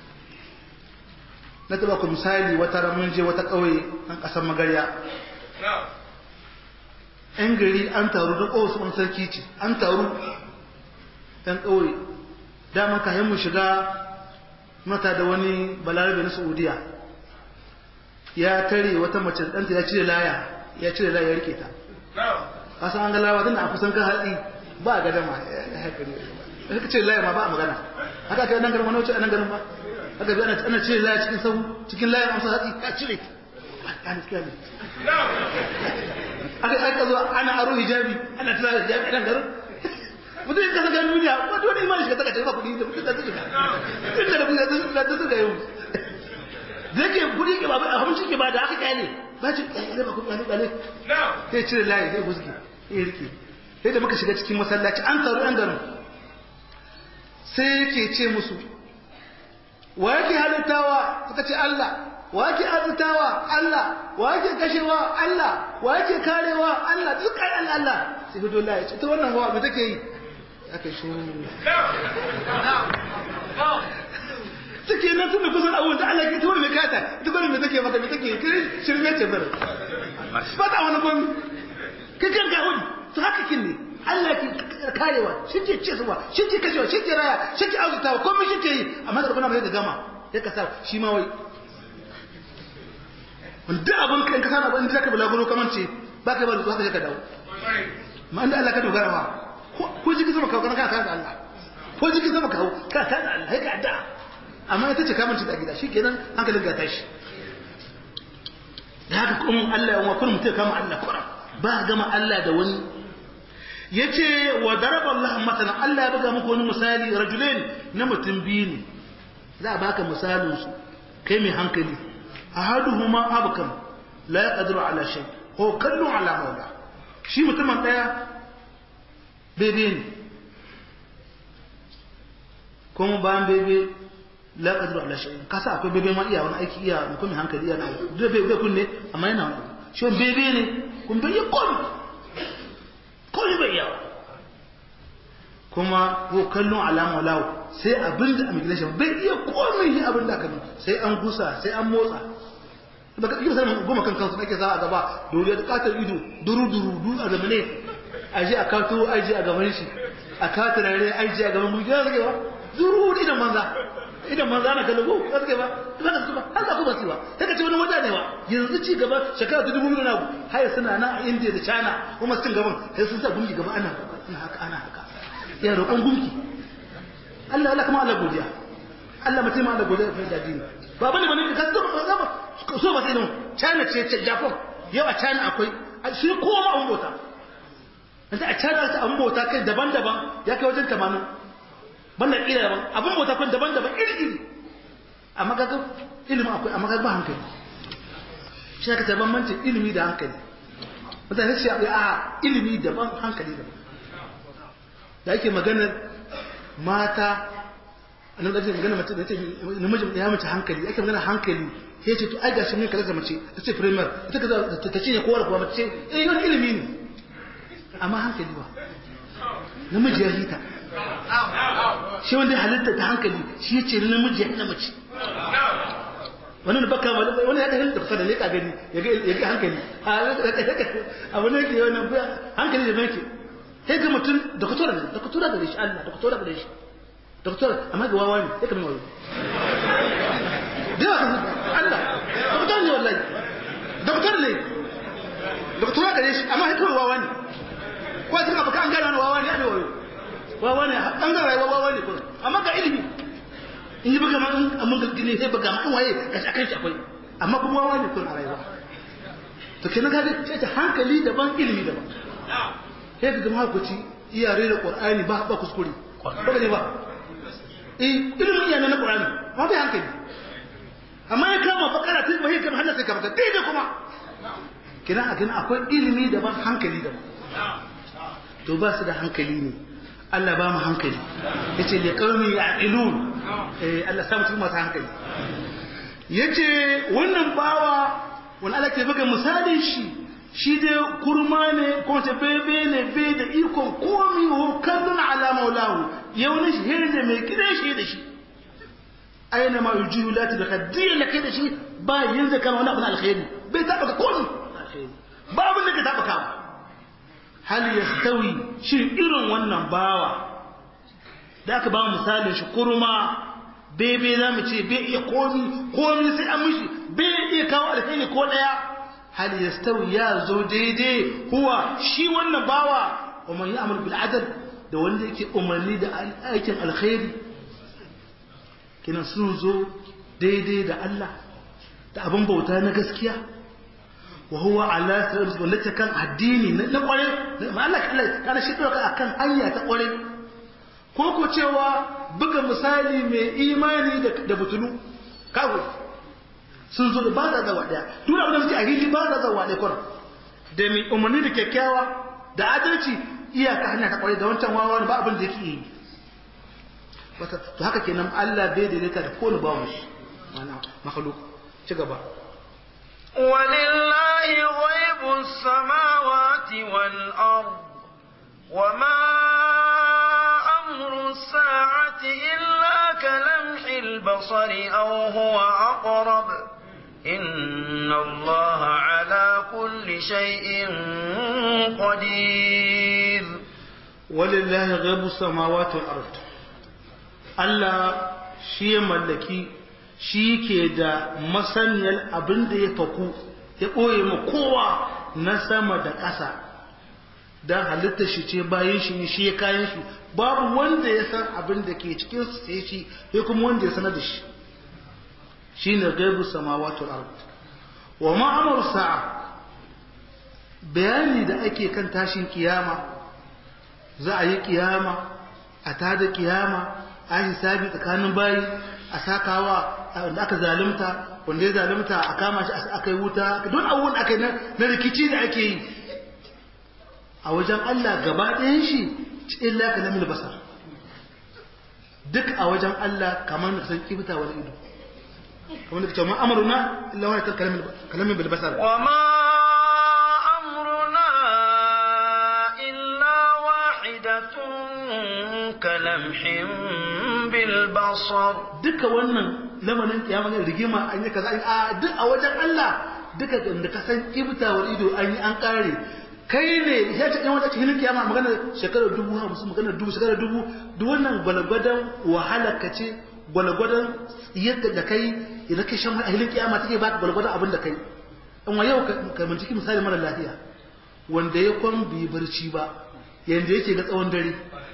na taba ku misali wata ramin je wata ƙauye an ƙasar magarya ‘yan gari an taru da ƙowasu wani sarki ce an taru ‘yan ƙauye dama kayan mu shiga mata da wani balarabe na saudiya ya tare wata mace ɗanta ya cire laya ya cire laya ya rike ta kasan an galawa tana a kusan kan hatsi ba a gadama ya haƙari ya ce laya ma ba a magana haka aka yi nan garin wani wuce a nan garin ba haka bi ana cire laya cikin sahu cikin laya amsa hatsi ya cire ana cikin hatsi aka aka zo ana aro hijabi ana tura hijabi a nan garin mutum ya kasa ganin duniya wata wani imani shiga taka ba kuɗi da kuɗi da suka tun da kuɗi da suka yau da yake kuɗi ke ba a hamsin ke ba da aka kyale ba ci kyale ba kuɗi kyale sai cire layi sai guski ya rike sai da muka shiga cikin masallaci an taru yan garin sai yake ce musu wa yake halittawa suka ce Allah wa yake arzitawa Allah wa yake kashewa Allah wa yake karewa Allah duk kai Allah Allah sai fito layi ce ta wannan hawa me take yi aka shi suke nan sun da kusan abubuwan da Allah ke ta wani mai kata ita bari me take maka me take kiri shirme ce bar ba ta wani gomi kai kan ga wani to haka kin ne Allah ke karewa shi ke cewa shi ke kashewa shi ke raya shi ke arzutawa komai shi ke yi amma da kuma mai da gama ya kasa shi ma wai wanda abin kan kasa na ban da ka bulaguro kaman ce ba ka ba da haka ka dawo ma inda Allah ka dogara ma ko jikin sama kawo kana kana da Allah ko jikin sama kawo kana kana da Allah ka da amma ita ce kamanci da gida shikenan hankalin ga tashi da haka kuma Allah ya wakil mutum kama Allah kura ba gama Allah da wani yace wa daraba Allah matalan Allah ya buga muku wani misali rajulain na mutum biyu ne za a baka misalin su kai mai hankali ahaduhuma abkam la yaqdiru ala shay ko kallu ala mawla shi mutumin ɗaya bebe ne kuma bayan bebe la qadru ala shay'in kasa akwai bebe ma iya wani aiki iya mutum hankali iya na da bebe kunne amma yana wani shi bebe ne kun bai kun kun bai yawa kuma ko kallon alama lawo sai abin da immigration bai iya komai shi abin da aka sai an gusa sai an motsa ba ka iya sanin goma kan kansu ake za a gaba dole da katar ido duru duru duru a zamane a je a kato aji a gaban shi a katar rare aji a gaban gudu zage ba duru da idan manza idan manza na kallo ko zage ba ba da ba har ka ba siwa daga ce wani wata ne ba yanzu ci gaba shekara ta dubu biyu na har suna nan a India da China kuma sun gaban sai sun sa gungi gaba ana ana haka ana haka ya roƙon gunki Allah Allah kuma Allah godiya Allah mutum ma Allah godiya fa da dini ba bane bane ka so ba ba so ba sai nan China ce ce Japan yau a China akwai shi kowa ma an bota yanzu a China ta an bota kai daban-daban ya kai wajen 80 banda kila daban abun bota kai daban-daban iri-iri amma ga ilimi akwai amma ga ba hankali shi ka ta bambanci ilimi da hankali mutane shi a ilimi daban hankali daban da ake maganar mata nan da ake magana mace da ce namijin ya mace hankali ake magana hankali sai ce to ai gashi mun kaza mace ta ce premier ita kaza ta ce ne kowa kuwa mace eh wani ilimi ne amma hankali ba namiji ya hita shi wanda ya halitta ta hankali shi ya ce namiji ya hina mace wani da baka wani ya ɗahin da kusa da leƙa gani ya ga hankali a wani yake wani hankali da mai sai ga mutum doktora ne doktora gare shi Allah doktora gare shi doktora amma ga wawa ne sai ka mai wayo da ba Allah doktora ne wallahi doktora ne doktora gare shi amma sai wawa ne ko sai ka baka an gane wani wawa ne a mai wayo wawa ne an ga rayuwa wawa ne kuma amma ga ilimi in yi buga ma'an amma ga gine sai buga ma'an waye ga shi akan shi akwai amma kuma wawa ne kuma a rayuwa to kenan ga sai ta hankali daban ilimi daban sai ka zama hakuci iyare da ƙwar'ani ba ba kuskure ba ne ba eh ilimin iya na ƙwar'ani ma bai hankali amma ya kama bakara ta bai kama hannun sai kama ta daidai kuma kina a kina akwai ilimi daban hankali daban to ba su da hankali ne Allah ba mu hankali yace li qaumi ya'qilun eh Allah sa mu cikin masu hankali yace wannan bawa wani Allah ke buga misalin shi shi dai kurma ne kuma ta bebe ne bai da ikon komi wa kallon ala maulahu ya wani shi hiri da mai gidan shi da shi aina ma yujiyu lati da kaddiya na kai da shi ba yin zaka wani abu na alkhairi bai taba ka komi ba abin da ka taba ka hal yastawi shi irin wannan bawa da aka ba misalin shi kurma bebe za mu ce bai iya komi komi sai an mishi bai iya kawo alkhairi ko daya hal yastawi ya zo daidai huwa shi wannan bawa wa man ya'mul bil adl da wanda yake umarni da aikin alkhairi kina sun zo daidai da Allah da abin bauta na gaskiya wa huwa ala sirrin wanda ta kan addini na kware ma Allah kana shi doka akan hanya ta kware ko ko cewa buga misali mai imani da butulu kago sun zo da ba da zawa daya duk abin da suke a hili ba da zawa ɗaya kwarar da mai umarni da kyakkyawa da adalci iyaka hanya ta kwarai da wancan wawa ba abin da yake yi to haka kenan Allah bai daidaita da kowane bawan shi mana makhluk ci gaba ولله غيب السماوات والأرض وما أمر الساعة إلا كلمح البصر أو هو أقرب إن الله على كل شيء قدير ولله غيب السماوات والأرض Allah shi ya mallaki shi ke da masaniyar abin da ya faku ya ɓoye ma kowa na sama da ƙasa don halitta shi ce bayan shi shi ya kayan shi babu wanda ya san abin da ke cikin su sai shi ya kuma wanda ya sanar da shi shi ne gaibu samawatul ard wa ma'amar sa'a bayani da ake kan tashin kiyama za a yi kiyama a tada kiyama a hisabi tsakanin bayi a sakawa wanda aka zalunta wanda ya zalunta a kama shi aka yi wuta don abubuwan aka yi na rikici da ake yi a wajen Allah gaba ɗayan shi illa kalamin basar duk a wajen Allah kamar da san kibta wani ido kamar da cewa amaruna illa wani kalamin kalamin bil basar wa ma amruna illa wahidatun kalamhin bil basar duka wannan lamarin kiyama ne rigima an yi kaza a duk a wajen Allah duka da ka san kibta wani ido an yi an kare kai ne ya ce ɗan wata cikin kiyama magana shekarar dubu hamsin magana dubu shekarar dubu duk wannan gwalgwadon wahala ka ce gwalgwadon yadda da kai idan kai shan a hilin kiyama take baka gwalgwadon abin da kai in wa yau ka binciki misali mara lafiya wanda ya kwan bai barci ba yanda yake ga tsawon dare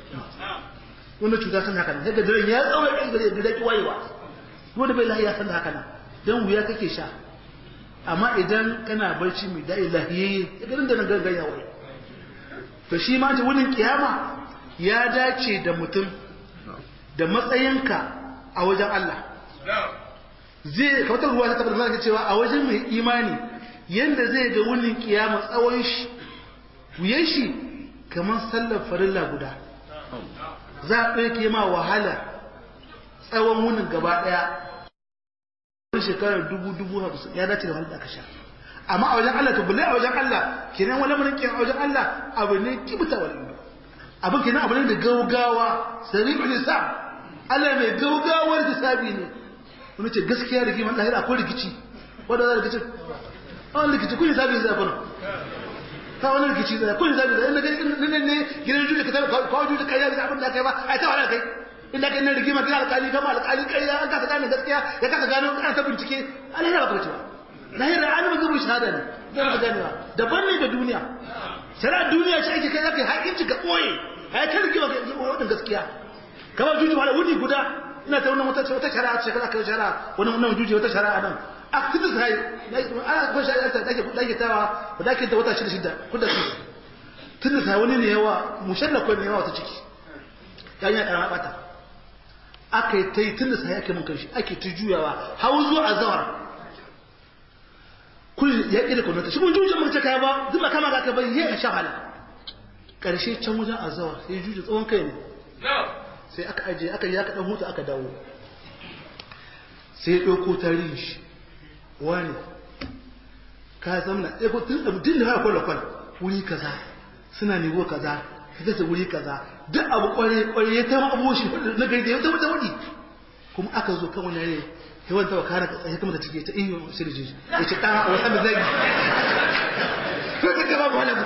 wannan cuta san haka nan daga daren ya tsawon ɗan gare da daki wayewa wanda bai lahiya san haka nan dan wuya kake sha amma idan kana barci mai da'i lahiyayye ya garin da na gangan ya waye to shi ma ta wurin kiyama ya dace da mutum da matsayinka a wajen Allah zai kawatar ruwa ta tabbata zaka cewa a wajen mai imani yanda zai ga wurin kiyama tsawon shi wuyan shi kamar sallar farilla guda za a ɗauke ma wahala tsawon wunin gaba ɗaya shekarar dubu dubu hamsin ya dace da wanda aka sha amma a wajen Allah to bulle a wajen Allah kenan wani mun kin a wajen Allah abu ne kibuta wal indo abin kenan abu ne da gaugawa sari'ul hisab Allah mai gaugawar hisabi ne wani ce gaskiya rigima Allah akwai rikici wanda za rikici an rikici kun hisabi zai fara ta wani rikici zai kun hisabi zai inda ne ne gidan juji ka ta kawo juji kai da abin da kai ba ai ta wala kai inda kai nan rigima kira alƙali kama alƙali kai an kasa gane gaskiya ya kasa gano ana ta bincike alhira ba cewa lahira an ba zubu shahada ne zan ba ganewa daban ne da duniya shari'a duniya shi ake kai zaka yi haƙinci ka ɓoye ai ta rigima ga wadin gaskiya kamar juji wala wuni guda ina ta wannan wata wata shari'a ce kaza kai shari'a wani wannan juji wata shari'a nan activist hai ana kuma shari'a ta dake dake tawa ba dake ta wata shida shida kuda su tun da wani ne yawa mushallakon ne yawa ta ciki yayin ya karama bata aka yi ta yi tun da sai ake mun kanshi ake ta juyawa hau zuwa a zawar kun ya ƙi da kwanata shi mun jujin mace kaya ba zuba kama ga aka bai yi a shahala ƙarshe can wajen a zawar sai juji tsawon kai ne sai aka ajiye aka yi aka ɗan hutu aka dawo sai ya ɗauko tarihin shi wani ka zamna ɗaya ko tun da mutum da haka kwallon wuri kaza suna nebo kaza ka gasa wuri kaza duk abu kware kware ya ta abu shi na gari da ya tabbata wadi kuma aka zo kan wani ne sai wanda wa kana tsaye kuma da take ta iyo sirji ya ce dan wata da zai ko ta gaba ba wala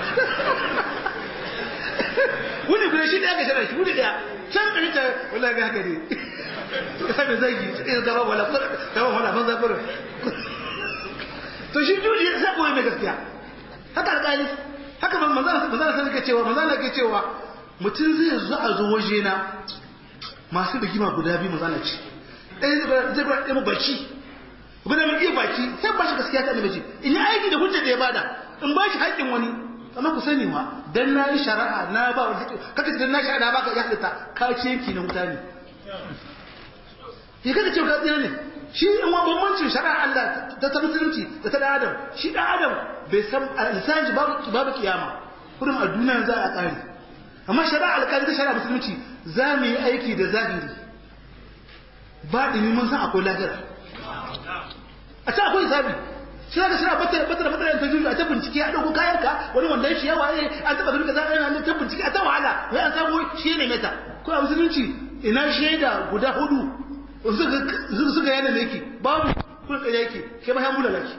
wani guda shi da aka shara shi wani da can kare ta wallahi ga haka ne ka sabe zai sai gaba wala gaba wala ban zakuru to shi juji ya sabo mai gaskiya haka alƙali haka ban manzana manzana sai ke cewa manzana ke cewa mutum zai zo a zo waje na masu rigima guda biyu manzana ce ɗaya zai ba ɗaya baki guda mai iya baki sai ba shi gaskiya ta annabi in yi aiki da hujjar da ya bada in ba shi haƙƙin wani amma ku sani ma dan na yi shari'a na ba wani haƙƙi kaka dan na shari'a na baka ya halitta ka ce yanki na mutane ya kada cewa ka tsira ne shi in wa bambancin shari'a Allah ta ta musulunci da ta da adam shi da adam bai san lissanin babu babu kiyama kurin a duniya za a tsari amma shari'a alƙali ta shari'a musulunci za mu yi aiki da zahiri ba ɗini mun san akwai lahira a can akwai zabi shi za ka shirya batar batar batar ta juju a ta bincike a ɗauko kayanka wani wanda ya shiya waye an taɓa gari ka za a ta bincike a ta wahala wai an samu shi ne meta ko a musulunci ina shaida guda hudu suka yana da yake babu kun tsaye yake kai ma ya mula laki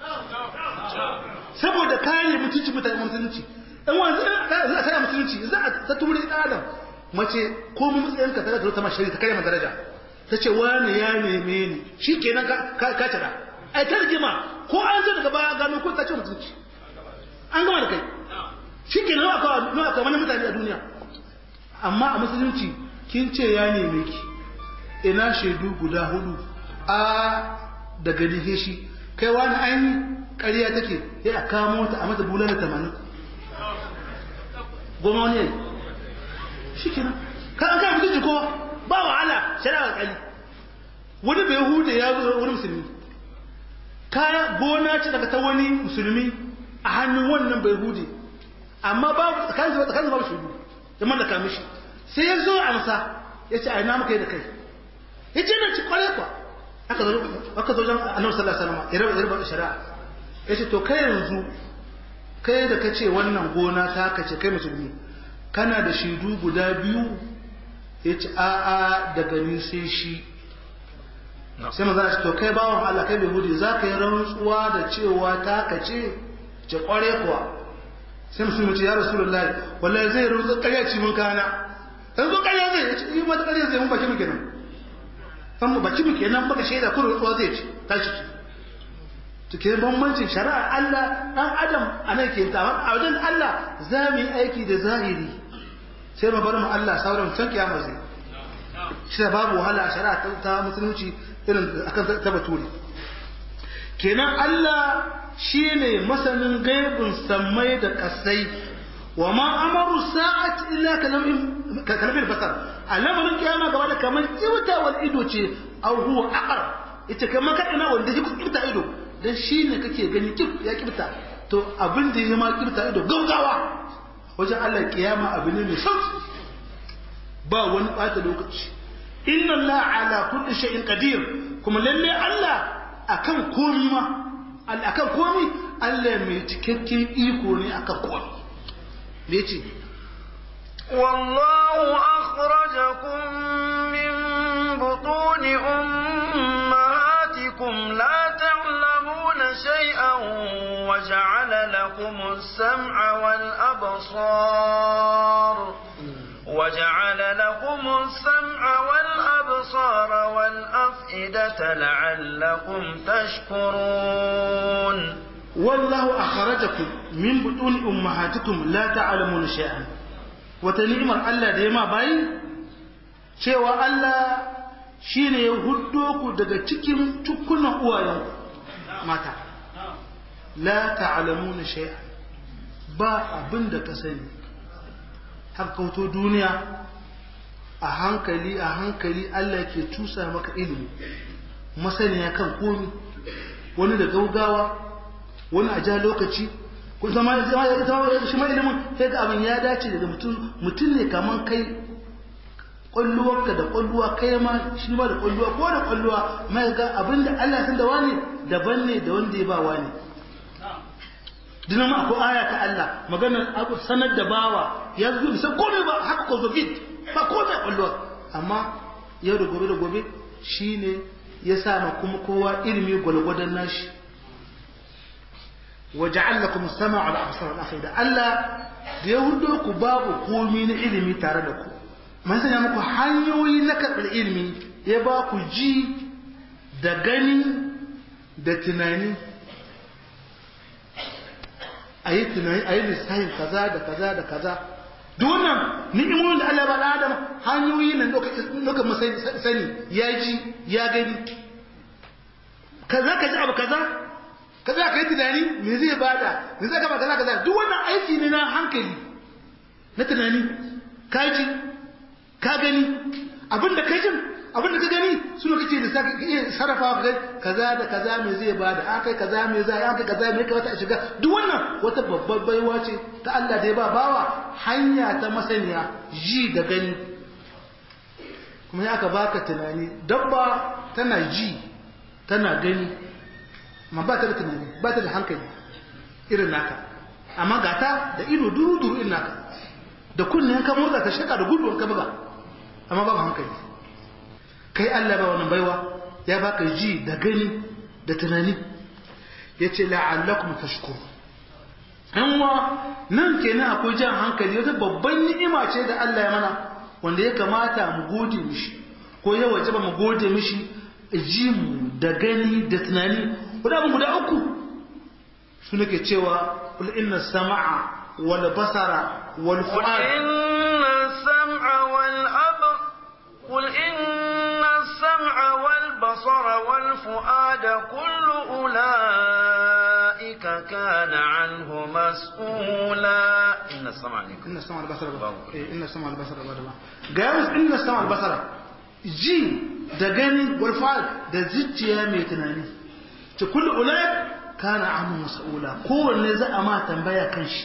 saboda kare mutunci mutane musulunci in wanzu za a kare musulunci za a ta ture ɗan adam mace ko mu matsayin ka tare da ta mashari ta kare ma daraja ta ce wani ya neme ni shi kenan ka ka tara ai ta rigima ko an zo daga baya gano ko ta ce mutunci an gama da kai shi kenan nawa ka nawa ka wani mutane a duniya amma a musulunci kin ce ya neme ki ina shaidu guda hudu a daga nihe shi kai wani ainihin ƙarya take ya a kamo ta a mata bular da tamanin goma wani yayi shi kina kan an kai mutunci ko ba wahala shari'a kali wani bai hude ya zo wani musulmi kaya gona ce daga ta wani musulmi a hannun wannan bai hude amma babu tsakanin tsakanin babu shudu ya mallaka mishi sai ya zo amsa ya ce a ina muka yi da kai ya ce na ci kware kwa aka zo aka zo jan annabi sallallahu alaihi wasallam ya raba ya raba shari'a ya ce to kai yanzu kai da kace wannan gona ta kace kai musulmi kana da shaidu guda biyu ya ce a'a daga ni sai shi sai maza ce to kai bawan Allah kai bai hudu za ka yi rantsuwa da cewa ta kace ce kware kuwa sai musulmi ce ya rasulullahi wallahi zai rantsu ƙarya ci mun kana dan zo ƙarya zai ce yi mata ƙarya zai mun baki mu kenan san mu baki mu kenan baka shaida ko rantsuwa zai ce tashi to ke bambancin shari'ar Allah dan adam anan ke ta a wajen Allah za mu yi aiki da zahiri sai mu bar mu Allah sauran can kiyama zai shi da babu wahala a shari'a ta musulunci irin akan ta bature kenan Allah shine masanin gaibin sammai da kasai wa ma amaru sa'at illa kalamin basar alamarin kiyama gaba da kamar wal ido ce aw huwa aqar ita kamar kadana wanda shi kibta ido dan shine kake gani kib ya kibta to abin da ya ma kibta ido gaugawa wajen Allah kiyama abu ne mai sauki ba wani bata lokaci inna Allah ala kulli shay'in qadir kuma lalle Allah akan komi ma akan komi Allah mai cikakken iko ne akan komi me yace والله أخرجكم من بطون أمهاتكم لا تعلمون شيئا وجعل لكم السمع والأبصار وجعل لكم السمع والأبصار والأفئدة لعلكم تشكرون والله أخرجكم من بطون أمهاتكم لا تعلمون شيئا وتنعمر الله ديما باي cewa Allah shi ne ya huddo ku daga cikin tukunan uwayenku mata la ta'lamuna shay'an ba abin da ka sani har kauto duniya a hankali a hankali Allah ke tusa maka ilimi masaniya kan komi wani da gaugawa wani a ja lokaci ko zama zama ya zama shi ma ilimin sai ga abin ya dace daga mutum mutum ne kaman kai kwalluwarka da kwalluwa kai ma shi ma da kwalluwa ko da kwalluwa mai ga abin da Allah san da wani daban ne da wanda ya ba wani dinan ma akwai aya ta Allah maganar abu sanar da bawa ya zo bisa komai ba haka ko zo gid ba komai kwalluwa amma yau da gobe da gobe shine ya sa ma kuma kowa ilimi gwalgwadon nashi وجعل لكم السمع والابصار والافئده Allah da ya hudo ku babu komi na ilimi tare da ku man sanya muku hanyoyi na karɓar ilimi ya ba ku ji da gani da tunani a yi tunani a yi lissahin kaza da kaza da kaza duk wannan ni'imomin da Allah ba da Adam hanyoyi nan doka masani sani ya ji ya gani kaza ka ji abu kaza kaza ka yi tunani me zai bada me zai gaba kaza kaza duk wannan aiki ne na hankali na tunani ka ji ka gani abinda ka jin abinda ka gani su ne kake da sa iya sarrafa ka kaza da kaza me zai bada an kai kaza me zai an kai kaza me kamata a shiga duk wannan wata babbar baiwa ce ta Allah da ya ba bawa hanya ta masaniya ji da gani kuma ya aka baka tunani dabba tana ji tana gani ma ba ta da tunani ba ta da hankali irin naka amma ga ta da ido duru duru irin naka da kunnen ka motsa ta shaka da gudu ka buga amma babu hankali kai Allah ba wannan baiwa ya baka ji da gani da tunani yace la'allakum tashkur amma nan kenan akwai jan hankali wata babban ni'ima ce da Allah ya mana wanda ya kamata mu gode mishi ko ya wajaba mu gode mishi ji mu da gani da tunani guda abin guda uku su nake cewa kul inna sama'a wal basara wal fu'ad inna sam'a wal ab qul inna sam'a wal basara wal fu'ada kullu ulaika kana anhu mas'ula inna sam'a ne inna sam'a wal basara eh inna sam'a wal basara ba ga inna sam'a wal basara ji da gani wal fu'ad da zuciya mai tunani ta kullu ulai kana amu mas'ula kowanne za a ma tambaya kan shi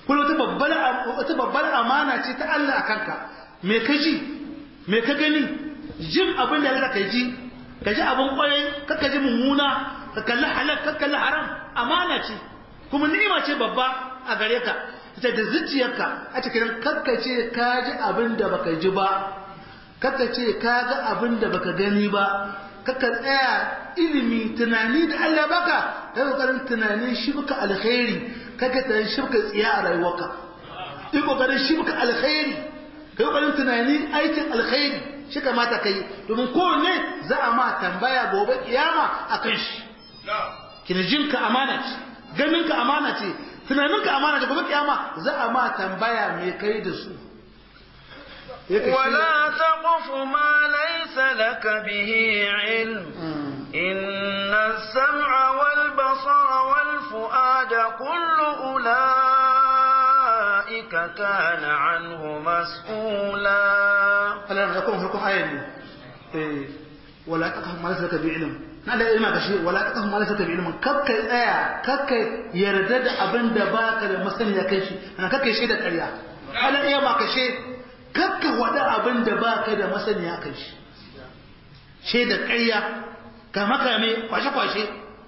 kuma wata babbar wata babbar amana ce ta Allah a kanka me ka ji me ka gani jin abin da Allah ka ji ka ji abin kwarai ka ka ji mummuna ka kalli halal ka kalli haram amana ce kuma ni'ima ce babba a gare ka ita da zuciyarka a cikin kakkace ka ji abin da baka ji ba kakkace ka ga abin da baka gani ba kakka tsaya ilimi tunani da Allah baka kai kokarin tunanin shi baka alkhairi kakka tunanin shi baka tsiya a rayuwarka kai kokarin shi baka alkhairi kai kokarin tunani aikin alkhairi shi kamata kai domin kowanne za a ma tambaya gobe kiyama akan shi kirjinka amana ce ganinka amana ce tunaninka amana ce gobe kiyama za a ma tambaya me kai da su ولا تقف ما ليس لك به علم إن السمع والبصر والفؤاد كل أولئك كان عنه مسؤولا Allah ya kuma farkon ayar ne eh wala taqaf ma laysa bi ilm na da ilma kashi wala taqaf ma laysa bi ilm kakka tsaya kakka yarda da abin da baka da masaniya kai shi ana kakka shi da ƙarya Allah iya ma kashe kakka wada abin da baka da masaniya kai shi she da ƙarya ka makame kwashe kwashe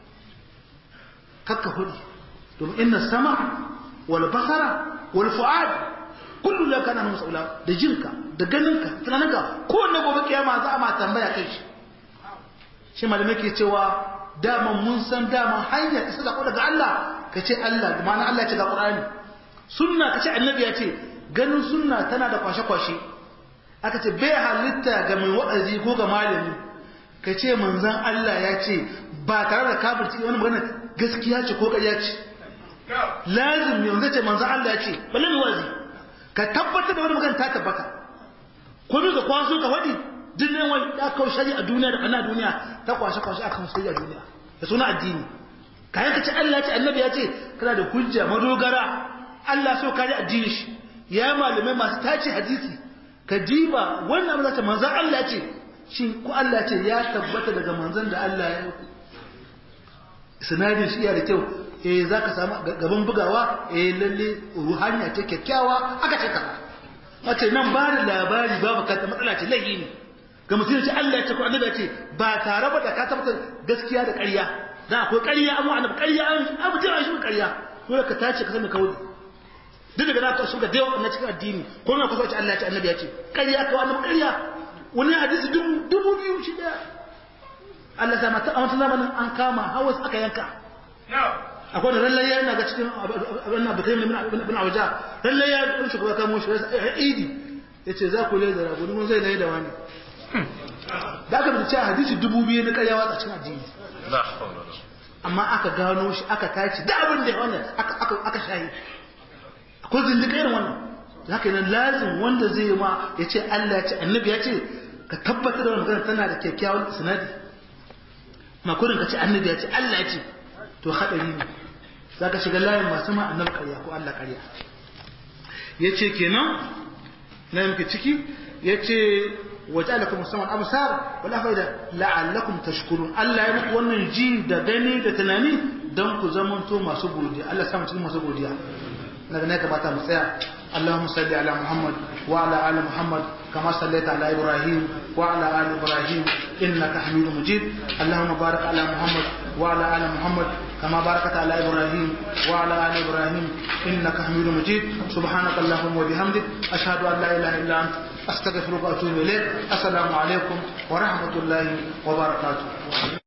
kakka hudu domin inna sama wal basara wal fu'ad kullu la kana mas'ula da jinka da ganinka tunaninka kowanne gobe kiyama za a ma tambaya kai shi shi malamai ke cewa daman mun san daman hanyar isa da daga Allah ka ce Allah da ma'ana Allah ce ga Qur'ani sunna ka ce annabi ya ce ganin sunna tana da kwashe-kwashe aka ce bai halitta ga mai wa'azi ko ga malami ka ce manzon Allah ya ce ba tare da kafirci wani magana gaskiya ce ko ƙarya ce lazim yanzu ce manzon Allah ya ce balle mai wa'azi ka tabbatar da wani magana ta tabbata ko bi ka kwaso ka faɗi duk ne wani ya kawo shari a duniya da ana duniya ta kwashe kwashe akan shari a duniya da suna addini kayan ka ce Allah ya ce annabi ya ce kana da hujja madogara Allah so kare addini shi ya malamai masu tace hadisi ka diba wannan abin zata manzan Allah ya ce shin ko Allah ya ce ya tabbata daga manzan da Allah ya yi sinadin shi ya da kyau eh za ka samu gaban bugawa eh lalle ruhaniya ce kyakkyawa aka ce kaza wace nan ba da labari babu kanta matsala ce laifi ne ga mutum ce Allah ya ce ko annabi ya ce ba tare ba da ka tabbatar gaskiya da ƙarya da akwai ƙarya amma annabi ƙarya an abu jira shi ƙarya dole ka tace ka sani kawai duk daga naka su ga dewa na cikin addini ko na kusa ce Allah ya ce annabi ya ce ƙarya ka annabi ƙarya wani hadisi dubu dubu biyu shi daya Allah ta mata a wata zamanin an kama hawas aka yanka akwai da rallayya yana ga cikin abin da kai bin awaja rallayya ɗan shugaba kamo shi ya idi ya ce za ku lai da rabu mun zai lai da wani da aka bi cewa hadisi dubu biyu na karyawa a cikin addini amma aka gano shi aka tace da abin da wannan aka shayi akwai zindika irin wannan haka nan lazim wanda zai yi ma ya ce Allah ya ce annabi ya ce ka tabbatar da wannan magana tana da kyakkyawan sinadi makurin ka ce annabi ya ce Allah ya ce to haɗari ne za ka shiga layin masu ma annabi ƙarya ko Allah ƙarya ya ce kenan na yanke ciki ya ce waje alakum musamman absar wala faida la'allakum tashkurun Allah ya muku wannan ji da gani da tunani don ku zamanto masu godiya Allah ya samu cikin masu godiya daga ne kamata mu tsaya اللهم صل على محمد وعلى ال محمد كما صليت على ابراهيم وعلى ال ابراهيم انك حميد مجيد اللهم بارك على محمد وعلى ال محمد كما باركت على ابراهيم وعلى ال ابراهيم انك حميد مجيد سبحانك اللهم وبحمدك اشهد ان لا اله الا انت استغفرك واتوب اليك السلام عليكم ورحمه الله وبركاته